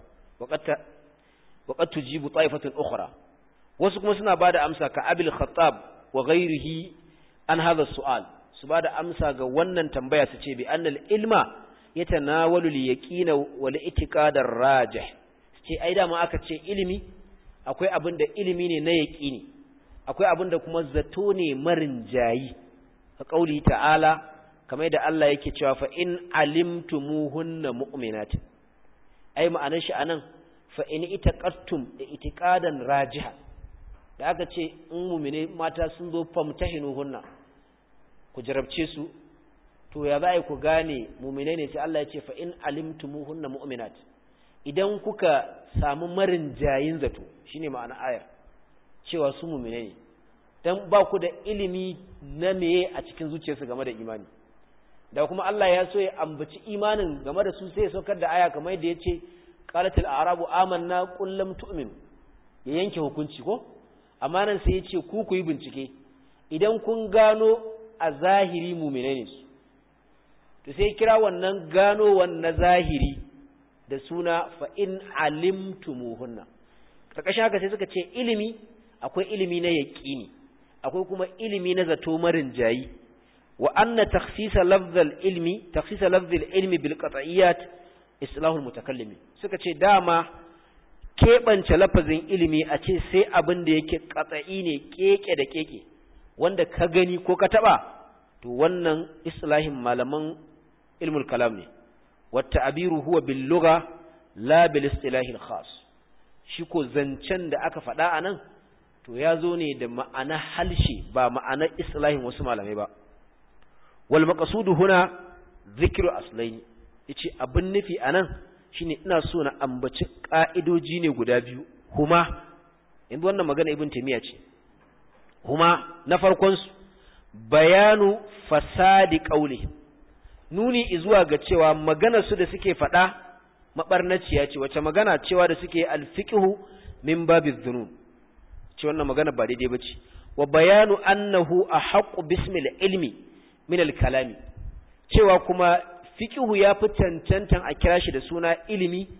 waqat tujibu ta'ifatun ukhra wasu kuma suna bada amsa ka abil khattab wa ghayrihi an hadha su'al su bada amsa ga wannan tambaya su ce bi annal ilma yatanawalu al-yaqina wal i'tiqadar rajih ce ai da ma aka ce ilimi akwai abin da ilimi ne na yaqini akwai abin da kuma zato ne marin jayi ka kauli ta'ala kamar da Allah yake cewa fa in alimtumuhunna mu'minat ai ma'anar shi anan fa in itaqattum da itiqadan rajiha da aka ce in mu'mine mata sun zo famtahinuhunna ku jarabce su to ya za ku gane mumine ne sai Allah ya ce fa in alimtumuhunna mu'minat idan kuka samu marin jayin zato shine ma'ana ayar cewa su mumine ne dan ba ku da ilimi na meye a cikin zuciyarsu game da imani da kuma Allah ya so ya ambaci imanin game da su sai ya saukar da aya kamar yadda ya ce qalatil a'rabu amanna qul lam tu'minu ya yanke hukunci ko amma nan sai ya ce ku ku yi bincike idan kun gano a zahiri mumine ne su to sai kira wannan gano na zahiri da suna fa in alimtumuhunna karkashin haka sai suka ce ilimi akwai ilimi na yaqini akwai kuma ilimi na zato marin jayi wa anna takhsisa lafzal ilmi takhsisa lafzal ilmi bil qat'iyat islahul mutakallimi suka ce dama keɓance lafazin ilimi a ce sai abin da yake qat'i ne keke da keke wanda ka gani ko ka taba to wannan islahin malaman ilmul kalam ne wata abiru huwa bil lugha la bil istilahil khas shi ko zancen da aka faɗa a nan to ya zo ne da ma'ana halshe ba ma'ana islahin wasu malamai ba wal maqsudu huna zikru aslaini yace abin nufi anan shine ina so na ambaci ka'idoji ne guda biyu huma yanzu wannan magana ibn taymiya ce huma na farkon su bayanu fasadi qauli nuni zuwa ga cewa magana su da suke faɗa mabarnaciya ce wace magana cewa da suke alfiqhu min babiz dhunun ce wannan magana ba daidai bace wa bayanu annahu ahqqu bismil ilmi min al-kalami cewa kuma fiqhu ya fi cancantan a kira shi da suna ilimi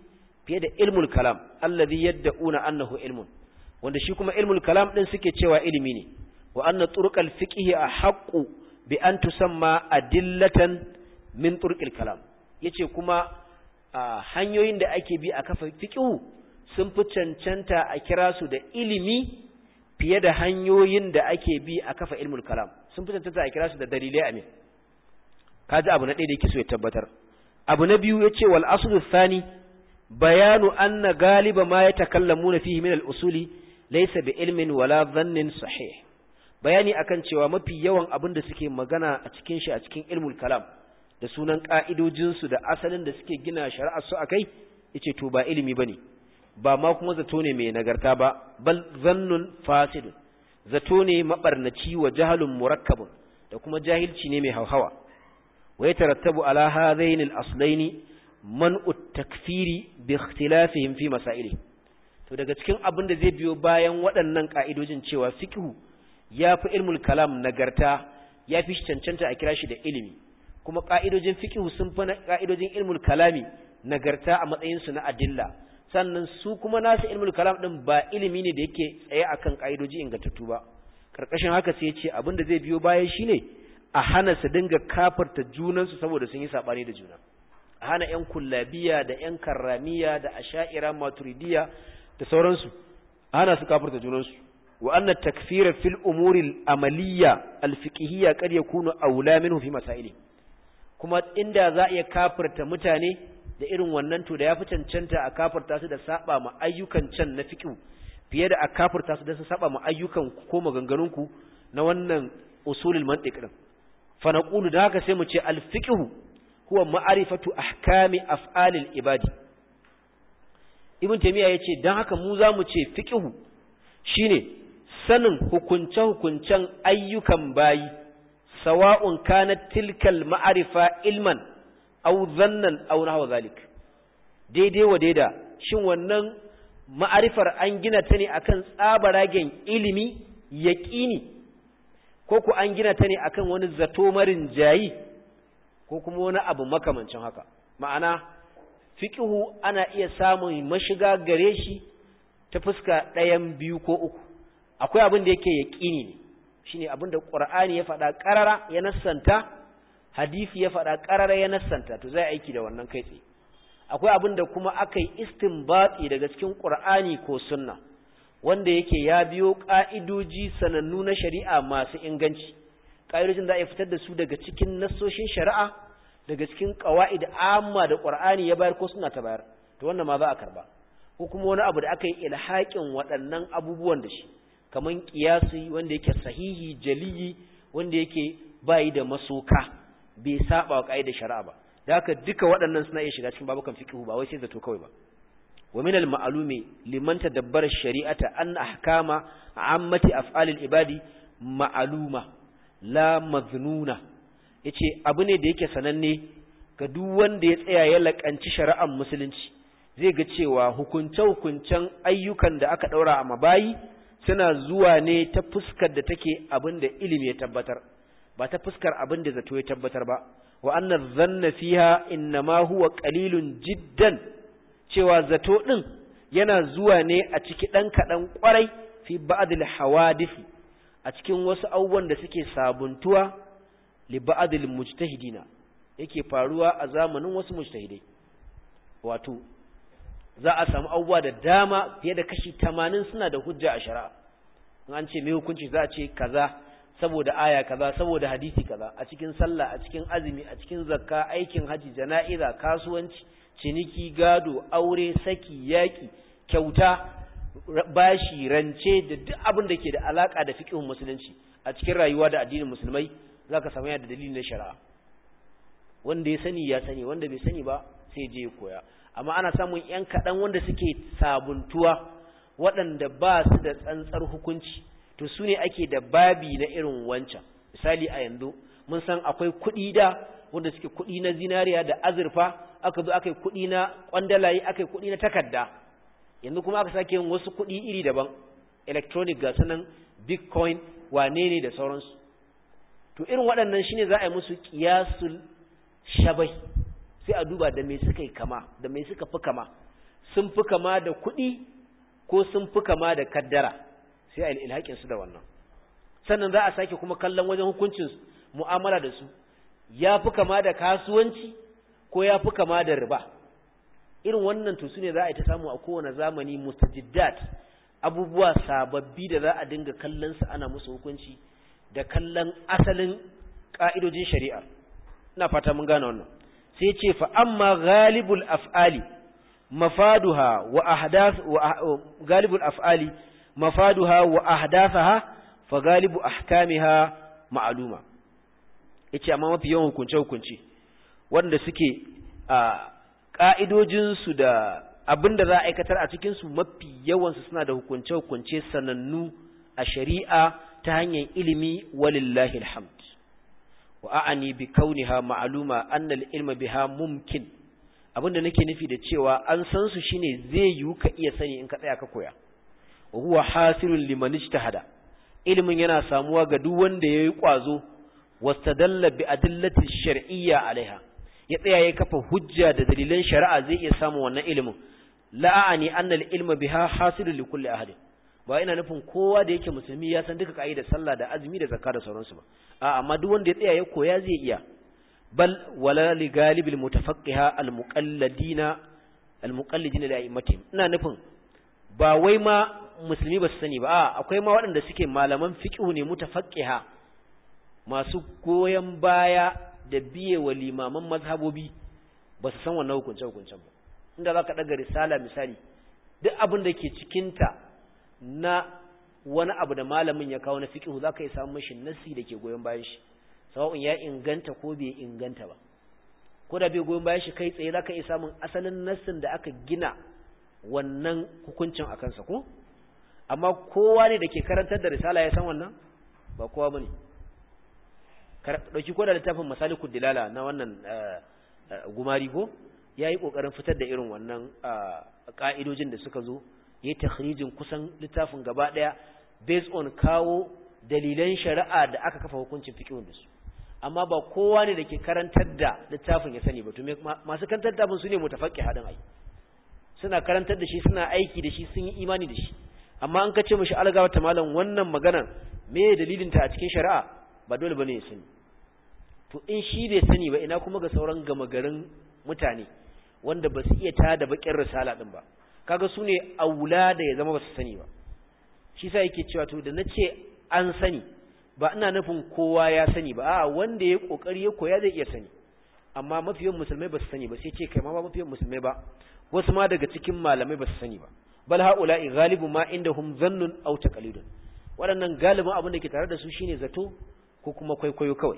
fiye da ilmul kalam allazi yad'una annahu ilmun wanda shi kuma ilmul kalam din suke cewa ilimi ne wa anna turqal fiqhi ahqqu bi an tusamma adillatan min turqil kalam yace kuma hanyoyin da ake bi a kafa fiqhu sun fi cancanta a kira su da ilimi fiye da hanyoyin da ake bi a kafa ilmul kalam sun fi cancanta a kira su da dalilai amin kaji abu na ɗaya da yake so ya tabbatar abu na biyu yace wal aslu thani bayanu anna galiba ma yatakallamuna fihi min al usuli laysa bi ilmin wala dhannin sahih bayani akan cewa mafi yawan abin da suke magana a cikin shi a cikin ilmul kalam da sunan ka'idojin su da asalin da suke gina shari'ar su akai yace to ba ilimi bane ba ma kuma zato ne mai nagarta ba bal zannun fasidun zato ne mabarnaci wa jahalun murakkabun da kuma jahilci ne mai hauhawa wa yatarattabu ala hadaini al-aslaini man'u takfiri bi ikhtilafihim fi masaili to daga cikin abin da zai biyo bayan waɗannan ka'idojin cewa fiqhu yafi ilmul kalam nagarta yafi cancanta a kira shi da ilimi kuma ka'idojin fiqhu sun fi ka'idojin ilmul kalami nagarta a matsayin su na adilla sannan su kuma nasu ilmul kalam din ba ilimi ne da yake tsaye akan kaidoji ingantattu ba karkashin haka sai ya ce abin da zai biyo baya shine a hana su dinga kafarta junansu saboda sun yi sabani da juna a hana yan kullabiya da yan karramiya da asha'ira maturidiya da sauransu a hana su kafarta junansu wa anna takfira fil umuri al-amaliyya al-fiqhiyya kad yakunu aula minhu fi masaili kuma inda za a iya kafirta mutane da irin wannan to da ya fi cancanta a kafirta su da saba ma ayyukan can na fiqh fiye da a kafirta su da su saba ma ayyukan ko maganganunku na wannan usulul mantiq din fa naqulu da haka sai mu ce al fiqh huwa ma'rifatu ahkami af'alil ibadi ibn taymiya yace dan haka mu za mu ce fiqh shine sanin hukunce hukuncen ayyukan bayi sawa'un kanat tilkal ma'rifa ilman aw zannan aw nahwa zalik daidai wa daida shin wannan ma'arifar an gina ta ne akan tsabaragen ilimi yaqini ko ku an gina ta ne akan wani zato marin jayi ko kuma wani abu makamancin haka ma'ana fiqhu ana iya samun mashiga gare shi ta fuska ɗayan biyu ko uku akwai abin da yake yaqini ne shine abin da qur'ani ya faɗa ƙarara ya nassanta hadisi ya faɗa ƙarara ya nassanta to zai aiki da wannan kai tsaye akwai abin da kuma aka yi istinbati daga cikin ƙur'ani ko sunna wanda yake ya biyo ƙa'idoji sanannu na shari'a masu inganci ƙa'idojin za a fitar da su daga cikin nassoshin shari'a daga cikin ƙawa'id amma da ƙur'ani ya bayar ko suna ta bayar to wannan ma za a karba ko kuma wani abu da aka yi ilhaƙin waɗannan abubuwan da shi kamar ƙiyasi wanda yake sahihi jaliyi wanda yake bayi da masoka bai saba wa ƙa'idar shari'a ba da haka duka waɗannan suna iya shiga cikin babukan fiqhu ba wai sai zato kawai ba wa min al-ma'lumi liman tadabbara shari'ata an ahkama ammati af'alil ibadi ma'luma la maznuna yace abu ne da yake sananne ga duk wanda ya tsaya ya lakanci shari'ar musulunci zai ga cewa hukunce hukuncen ayyukan da aka daura a mabayi suna zuwa ne ta fuskar da take abin da ilimi ya tabbatar ba ta fuskar abin da zato ya tabbatar ba wa anna dhanna fiha innama huwa qalilun jiddan cewa zato din yana zuwa ne a ciki dan kadan kwarai fi ba'd al hawadith a cikin wasu abubuwan da suke sabuntuwa li ba'd al mujtahidina yake faruwa a zamanin wasu mujtahidai wato za a samu abubuwa da dama fiye da kashi 80 suna da hujja a shari'a an ce me hukunci za a ce kaza saboda aya kaza saboda hadisi kaza a cikin sallah a cikin azumi a cikin zakka aikin haji jana'iza kasuwanci ciniki gado aure saki yaki kyauta bashi rance da duk abin da ke da alaka da fiqhun musulunci a cikin rayuwa da addinin musulmai zaka samu yana da dalilin na shari'a wanda ya sani ya sani wanda bai sani ba sai je ya koya amma ana samun yan kaɗan wanda suke sabuntuwa waɗanda ba su da tsantsar hukunci to su ne ake da babi na irin wancan misali a yanzu mun san akwai kuɗi da wanda suke kuɗi na zinariya da azurfa aka zo aka yi kuɗi na kwandalaye aka yi kuɗi na takarda yanzu kuma aka sake yin wasu kuɗi iri daban electronic ga sanan bitcoin wane ne da sauransu to irin waɗannan shine za a yi musu kiyasul shabai sai a duba da me suka yi kama da me suka fi kama sun fi kama da kuɗi ko sun fi kama da kaddara sai a ilhaƙin su da wannan sannan za a sake kuma kallon wajen hukuncin mu'amala da su ya fi kama da kasuwanci ko ya fi kama da riba irin wannan to su ne za a yi ta samu a kowane zamani mustajiddat abubuwa sababbi da za a dinga kallon su ana musu hukunci da kallon asalin ka'idojin shari'a ina fata mun gane wannan sai ce fa amma ghalibul af'ali mafaduha wa ahdath wa galibul af'ali mafaduha wa ahdathaha fa galibu ahkamiha ma'luma yace amma mafi yawan hukunce hukunce wanda suke a ka'idojin su da abinda za a aikatar a cikin su mafi yawan su suna da hukunce hukunce sanannu a shari'a ta hanyar ilimi walillahi alhamd wa a'ani bi kauniha ma'luma anna al-ilma biha mumkin abinda nake nufi da cewa an san su shine zai yiwu ka iya sani in ka tsaya ka koya wa huwa hasilun liman ijtahada ilimin yana samuwa ga duk wanda yayi kwazo wastadalla bi adillati shar'iyya alaiha ya tsaya ya kafa hujja da dalilan shari'a zai iya samu wannan ilimin la'ani anna al-ilma biha hasilun li kulli ahadin ba ina nufin kowa da yake musulmi ya san duka ka'idar sallah da azumi da zakka da sauransu ba a amma duk wanda ya tsaya ya koya zai iya bal wala li galibil mutafaqqiha al muqalladina al muqallidina li a'immatihim ina nufin ba wai ma musulmi ba su sani ba a akwai ma waɗanda suke malaman fiqh ne mutafaqqiha masu goyen baya da biye wa limaman mazhabobi ba su san wannan hukunce hukuncen ba inda zaka daga risala misali duk abin da ke cikinta na wani abu da malamin ya kawo na fiqh zaka yi samu mashi nasi da ke goyon bayan shi sawa'un ya inganta ko bai inganta ba ko da bai goyon bayan shi kai tsaye zaka iya samun asalin nassin da aka gina wannan hukuncin a kansa ko amma kowa ne da ke karantar da risala ya san wannan ba kowa bane dauki ko da littafin masalikud dilala na wannan gumari ko yayi kokarin fitar da irin wannan ka'idojin da suka zo yayi takhrijin kusan littafin gaba daya based on kawo dalilan shari'a da aka kafa hukuncin fiqhun da su amma ba kowa ne da ke karantar da littafin ya sani ba to masu karantar da su ne mutafaqi hadin ai suna karantar da shi suna aiki da shi sun yi imani da shi amma an kace mishi algawa ta malam wannan maganar me dalilin ta a cikin shari'a ba dole bane ya sani to in shi bai sani ba ina kuma ga sauran gama garin mutane wanda ba su iya tada bakin risala din ba kaga su ne aula da ya zama ba su sani ba shi sa yake cewa to da nace an sani ba ina nufin kowa ya sani ba a wanda ya kokari ya koya zai iya sani amma mafiyan musulmai ba su sani ba sai ce kai ma ba mafiyan musulmai ba wasu ma daga cikin malamai ba su sani ba bal haula'i ghalibu ma indahum zannun aw taqlidun waɗannan galibin abin da ke tare da su shine zato ko kuma kwaikwayo kawai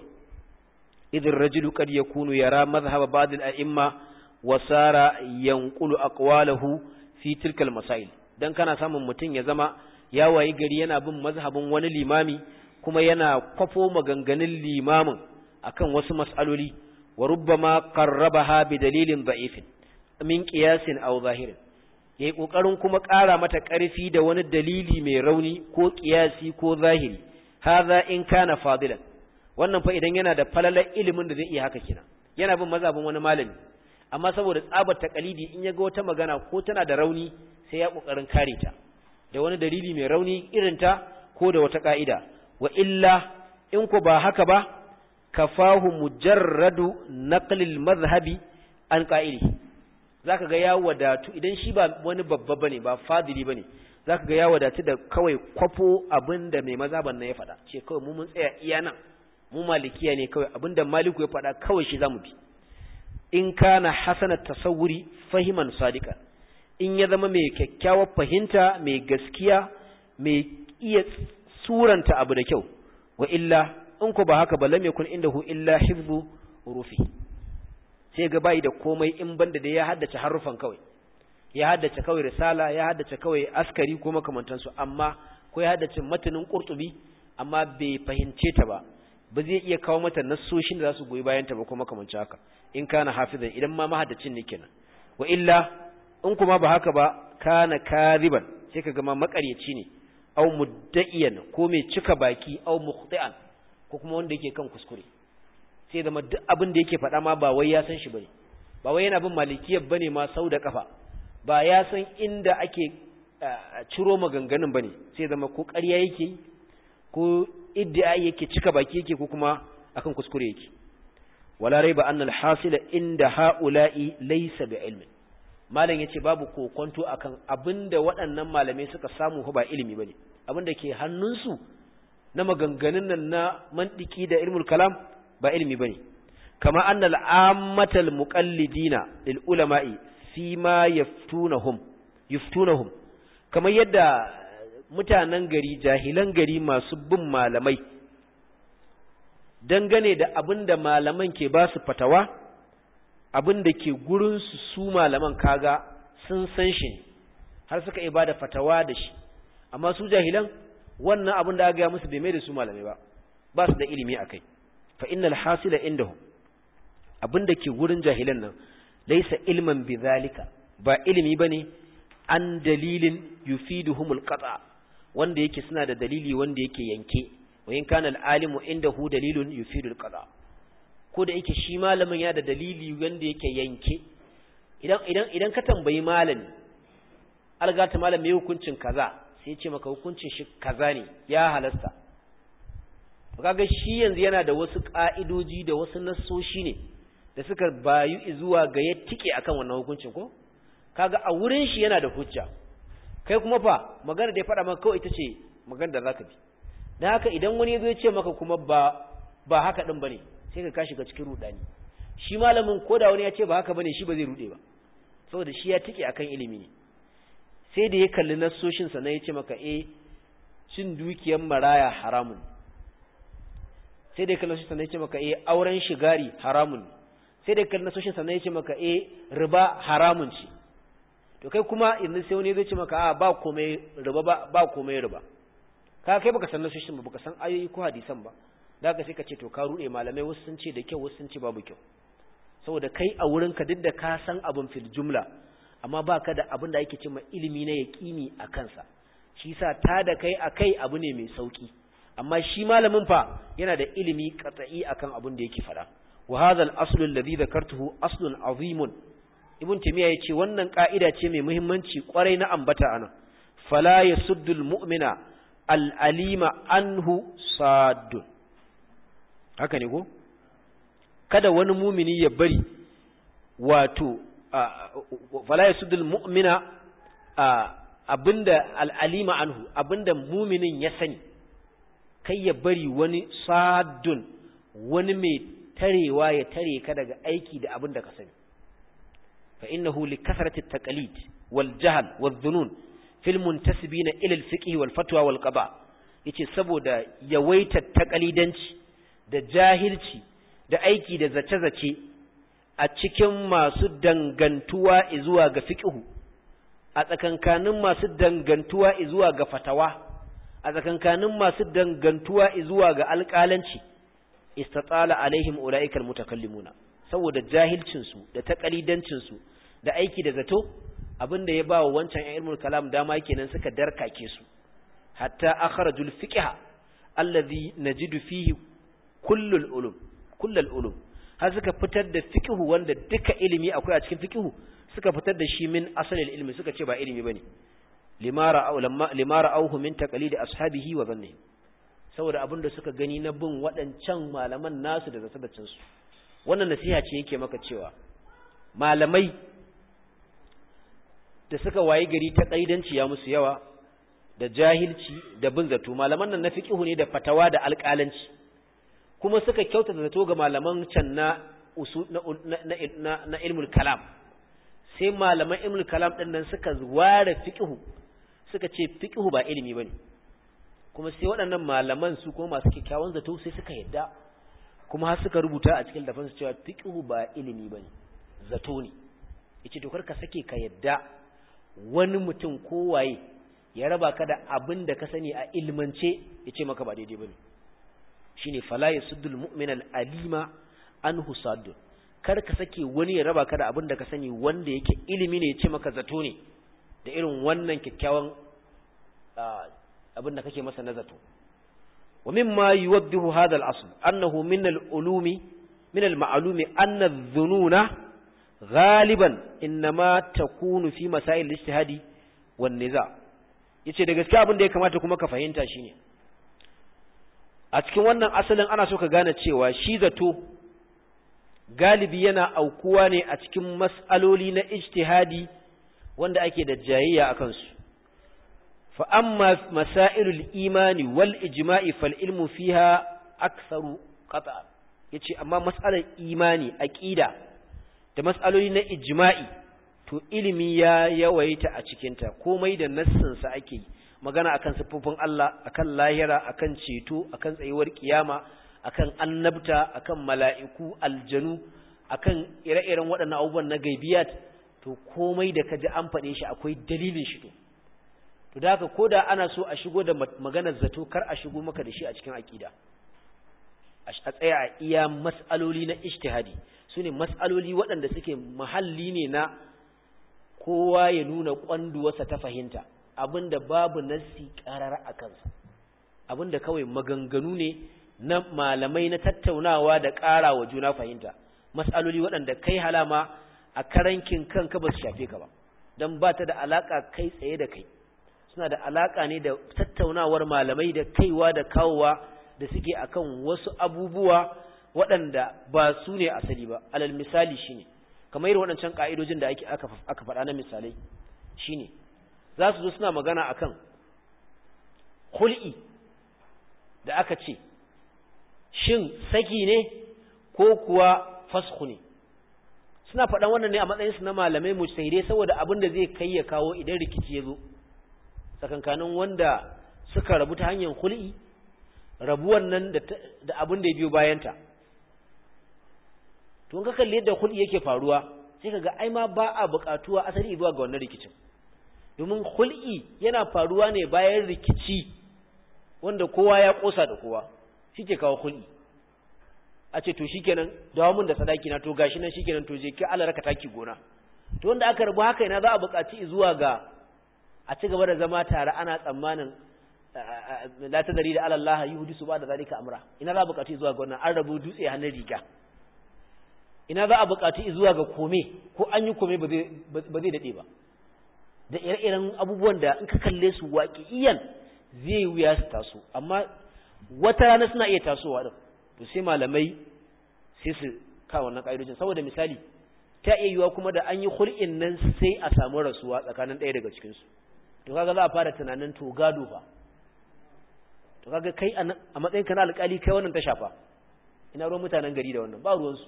idh ar-rajulu qad yakunu yara madhhab ba'd al-a'imma wa sara yanqulu aqwalahu fi tilka al-masail dan kana samun mutum ya zama ya wayi gari yana bin mazhabin wani limami kuma yana kwafo maganganun limamin akan wasu mas'aloli wa rubbama qarrabaha bi dalilin da'ifin min qiyasin aw zahirin yayi kokarin kuma ƙara mata ƙarfi da wani dalili mai rauni ko qiyasi ko zahiri hadha in kana fadilan wannan fa idan yana da falalar ilimin da zai iya haka kina yana bin mazhabin wani malami amma saboda tsabar taqalidi in yaga wata magana ko tana da rauni sai ya kokarin kare ta da wani dalili mai rauni irin ta ko da wata ka'ida wa illa in ko ba haka ba kafahu mujarradu naqlil madhhabi an qa'ili zaka ga ya wadatu idan shi ba wani babba bane ba fadili bane zaka ga ya wadatu da kawai kwafo abinda mai mazhaban nan ya faɗa ce kawai mu mun tsaya iya nan mu malikiya ne kawai abinda maliku ya faɗa kawai shi zamu bi in kana hasana tasawuri fahiman sadiqa in ya zama mai kyakkyawar fahimta mai gaskiya mai iya suranta abu da kyau wa illa in ku ba haka ba lam yakun indahu illa hifzu rufi sai ga bai da komai in banda da ya haddace harufan kawai ya haddace kawai risala ya haddace kawai askari ko makamantansu amma ko ya haddace matanin qurtubi amma bai fahimce ta ba ba zai iya kawo mata nassoshin da za su goyi bayan ta ba ko makamancin haka in kana hafizan idan ma mahaddacin ne kenan wa illa in kuma ba haka ba kana kariban sai ka ma makaryaci ne aw mudda'iyan ko mai cika baki aw mukhti'an ko kuma wanda yake kan kuskure sai zama duk abin da yake faɗa ma ba wai ya san shi bane ba wai yana bin malikiyar bane ma sau da kafa ba ya san inda ake ciro maganganun bane sai zama ko ƙarya yake ko iddia yake cika baki yake ko kuma akan kuskure yake wala raiba annal hasila inda haula'i laysa bi ilmin malam yace babu kokonto akan abinda waɗannan malamai suka samu ba ilimi bane abinda ke hannunsu na maganganun nan na mantiki da ilmul kalam ba ilimi bane kama annal ammatal muqallidina lil ulama'i fi ma yaftunahum yaftunahum kamar yadda mutanen gari jahilan gari masu bin malamai dangane da abin da malaman ke ba su fatawa abin da ke gurinsu su malaman kaga sun san shi ne har suka iya ba da fatawa da shi amma su jahilan wannan abin da aka gaya musu bai mai da su malamai ba ba su da ilimi a kai fa innal hasila indahum abin da ke gurin jahilan nan laisa ilman bi zalika ba ilimi bane an dalilin yufiduhumul qata wanda yake suna da dalili wanda yake yanke wa in kana al-alimu indahu dalilun yufidul qada ko da yake shi malamin ya da dalili wanda yake yanke idan idan idan ka tambayi malami algata malami hukuncin kaza sai ya ce maka hukuncin shi kaza ne ya halasta kaga shi yanzu yana da wasu ka'idoji da wasu nassoshi ne da suka bayu zuwa ga ya tike akan wannan hukuncin ko kaga a wurin shi yana da hujja kai kuma fa magana da ya faɗa maka kawai ita ce magana da zaka bi dan haka idan wani yazo ya ce maka kuma ba ba haka din bane sai ka kashi ga cikin rudani shi malamin koda wani ya ce ba haka bane shi ba zai rude ba saboda shi ya tike akan ilimi ne sai da ya kalli nassoshin sa ya ce maka eh cin dukiyar maraya haramun sai da ya kalli nassoshin sa ya ce maka eh auren shigari haramun sai da ya kalli nassoshin sa ya ce maka eh riba haramun ce to kai kuma yanzu sai wani zai ce maka a ba komai riba ba ba komai riba ka kai baka san nasoshin ba baka san ayoyi ko hadisan ba da haka sai ka ce to ka rude malamai wasu sun ce da kyau wasu sun ce babu kyau saboda kai a wurin ka duk da ka san abin fil jumla amma baka da abin da ake cewa ilimi na yaqini a kansa shi yasa ta da kai akai abu ne mai sauki amma shi malamin fa yana da ilimi qat'i akan abin da yake fada wa hadha al-aslu alladhi dhakartuhu aslun azimun ibn timiya ya ce wannan ƙa'ida ce mai muhimmanci ƙwarai na ambata ana fala ya suddul mu'mina al'alima anhu sadun haka ne ko kada wani mumini ya bari wato fala ya suddul mu'mina abinda al'alima anhu abinda muminin ya sani kai ya bari wani sadun wani mai tarewa ya tare ka daga aiki da abinda ka sani فإنه لكثرة التقليد والجهل والظنون في المنتسبين إلى الفقه والفتوى والقضاء yace saboda yawaitar takalidanci da jahilci da aiki da zace-zace a cikin masu dangantuwa zuwa ga fiqhu a tsakankanin masu dangantuwa zuwa ga fatawa a tsakankanin masu dangantuwa zuwa ga alƙalanci istatala alaihim ulaikal mutakallimuna saboda jahilcinsu da takalidancinsu da aiki da zato abinda ya ba wa wancan ilmul kalam dama kenan suka darkake su hatta akhrajul fiqh allazi najidu fihi kullul ulum kullul ulum har suka fitar da fiqh wanda duka ilimi akwai a cikin fiqh suka fitar da shi min asalil ilmi suka ce ba ilimi bane limara aw lamma limara auhu min taqlidi ashabihi wa dhannihi saboda abinda suka gani na bin waɗancan malaman nasu da zasabacin su wannan nasiha ce yake maka cewa malamai da suka wayi gari ta kaidanci ya musu yawa da jahilci da bin zato malaman nan na fiqhu ne da fatawa da alƙalanci kuma suka kyautata zato ga malaman can na usul na na, na, ilmul kalam sai malaman ilmul kalam din nan suka ware fiqhu suka ce fiqhu ba ilimi bane kuma sai waɗannan malaman su kuma masu kyakkyawan zato sai suka yadda kuma har suka rubuta a cikin dafansu cewa fiqhu ba ilimi bane zato ne yace to karka sake ka yadda wani mutum kowaye ya raba ka da abin da ka sani a ilmance yace maka ba daidai bane shine fala yasuddul mu'minal alima anhu saddun kar ka sake wani ya raba ka da abin da ka sani wanda yake ilimi ne yace maka zato ne da irin wannan kyakkyawan abin da kake masa na zato ومما يوضح هذا الأصل أنه من العلوم من المعلوم أن الظنون غالبا إنما تكون في مسائل الاجتهاد والنزاع yace da gaskiya abin da ya kamata kuma ka fahimta shine a cikin wannan asalin ana so ka gane cewa shi zato galibi yana aukuwa ne a cikin mas'aloli na ijtihadi wanda ake da jayayya akan su fa amma masailul imani wal ijma'i fal ilmu fiha aktharu qata yace amma mas'alar imani aqida da mas'aloli na ijma'i to ilimi ya yawaita a cikinta komai da nassinsa ake yi magana akan siffofin Allah akan lahira akan ceto akan tsayuwar kiyama akan annabta akan mala'iku aljanu akan ire-iren waɗannan abubuwan na gaibiyat to komai da kaji an faɗe shi akwai dalilin shi to to da haka koda ana so a shigo da maganar zato kar a shigo maka da shi a cikin aqida a tsaya a iya mas'aloli na ijtihadi sune mas'aloli waɗanda suke mahalli ne na kowa ya nuna kwanduwarsa ta fahimta abinda babu nassi karar a kansa abinda kawai maganganu ne na malamai na tattaunawa da ƙara wa juna fahimta mas'aloli waɗanda kai halama a karankin kanka ba su shafe ka ba don ba ta da alaƙa kai tsaye da kai suna da alaƙa ne da tattaunawar malamai da kaiwa da kawowa da suke akan wasu abubuwa waɗanda ba su ne asali ba alal misali shine kamar irin waɗancan ƙa'idojin da ake aka aka faɗa na misalai shine za su zo suna magana akan hul'i da aka ce shin saki ne ko kuwa fasku ne suna faɗan wannan ne a matsayinsu na malamai mujtahidai saboda abin da zai kai ya kawo idan rikici ya zo tsakankanin wanda suka rabu ta hanyar hul'i rabuwan nan da abin da ya biyo bayanta to in ka kalli yadda hul'i yake faruwa sai ka ga ai ma ba a buƙatuwa asali zuwa ga wannan rikicin domin hul'i yana faruwa ne bayan rikici wanda kowa ya ƙosa da kowa shi ke kawo hul'i a ce to shikenan dawo mun da sadaki na to gashi nan shikenan to je ki Allah raka taki gona to wanda aka rabu haka ina za a buƙaci zuwa ga a ci gaba da zama tare ana tsammanin la tadari da Allah yuhdisu ba da zalika amra ina za a buƙaci zuwa ga wannan an rabu dutse hannun riga ina za a buƙaci zuwa ga kome ko an yi kome ba zai daɗe ba da ire-iren abubuwan da in ka kalle su waƙi'iyan zai wuya su taso amma wata rana suna iya tasowa din to sai malamai sai su kawo wannan ƙa'idojin saboda misali ta iya yiwuwa kuma da an yi hul'in nan sai a samu rasuwa tsakanin ɗaya daga cikinsu to kaga za a fara tunanin to gado fa to kaga kai a matsayin ka na alƙali kai wannan ta shafa ina ruwan mutanen gari da wannan ba ruwansu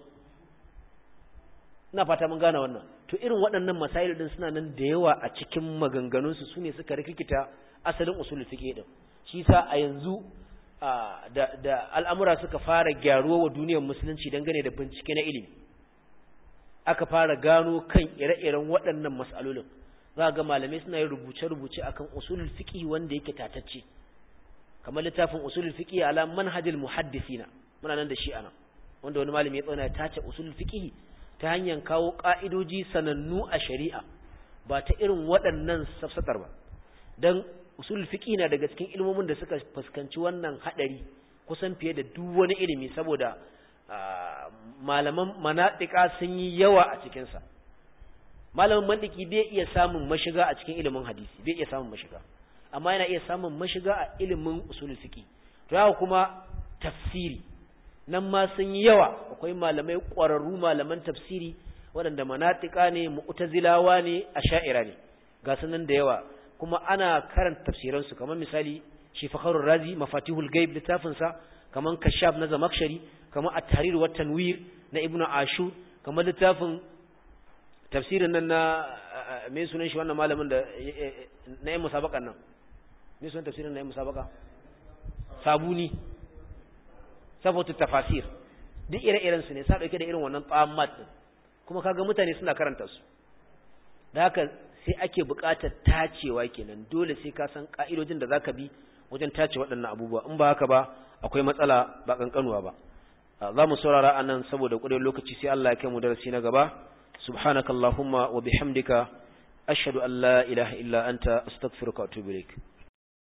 ina fata mun gane wannan to irin waɗannan masail din suna nan da yawa a cikin maganganunsu su ne suka rikikita asalin usul fiqh din shi sa a yanzu da da al'amura suka fara gyaruwa wa duniyar musulunci dangane da bincike na ilimi aka fara gano kan ire-iren waɗannan mas'alolin za ga malamai suna yin rubuce-rubuce akan usulul fiqh wanda yake tatacce kamar littafin usulul fiqh ala manhajil muhaddisina muna nan da shi ana wanda wani malami ya tsana ya tace usulul fiqh ta hanyar kawo ƙa'idoji sanannu a shari'a ba ta irin waɗannan safsatar ba don usul fiƙi na daga cikin ilmomin da suka fuskanci wannan haɗari kusan fiye da duk wani ilimi saboda malaman manaɗika sun yi yawa a cikinsa malamin mandiki bai iya samun mashiga a cikin ilimin hadisi bai iya samun mashiga amma yana iya samun mashiga a ilimin usul fiƙi to haka kuma tafsiri nan ma sun yi yawa akwai malamai ƙwararru malaman tafsiri waɗanda manatika ne mu'tazilawa ne a sha'ira ne ga sunan da yawa kuma ana karanta tafsiransu kamar misali shi fakharur razi mafatihul gaib littafin sa kamar kashaf na zamakshari kamar at-tahrir wa tanwir na ibnu ashur kamar littafin tafsirin nan na me sunan shi wannan malamin da na yin musabakan nan me sunan tafsirin na yin musabaka sabuni saboda tafasir duk ire-iren su ne sa dauke da irin wannan tsammat din kuma kaga mutane suna karanta su da haka sai ake buƙatar tacewa kenan dole sai ka san ka'idojin da zaka bi wajen tace waɗannan abubuwa in ba haka ba akwai matsala ba kankanuwa ba za mu saurara anan saboda ƙudin lokaci sai Allah ya kai mu darasi na gaba subhanakallahumma wa bihamdika ashhadu an la ilaha illa anta astaghfiruka wa atubu ilaik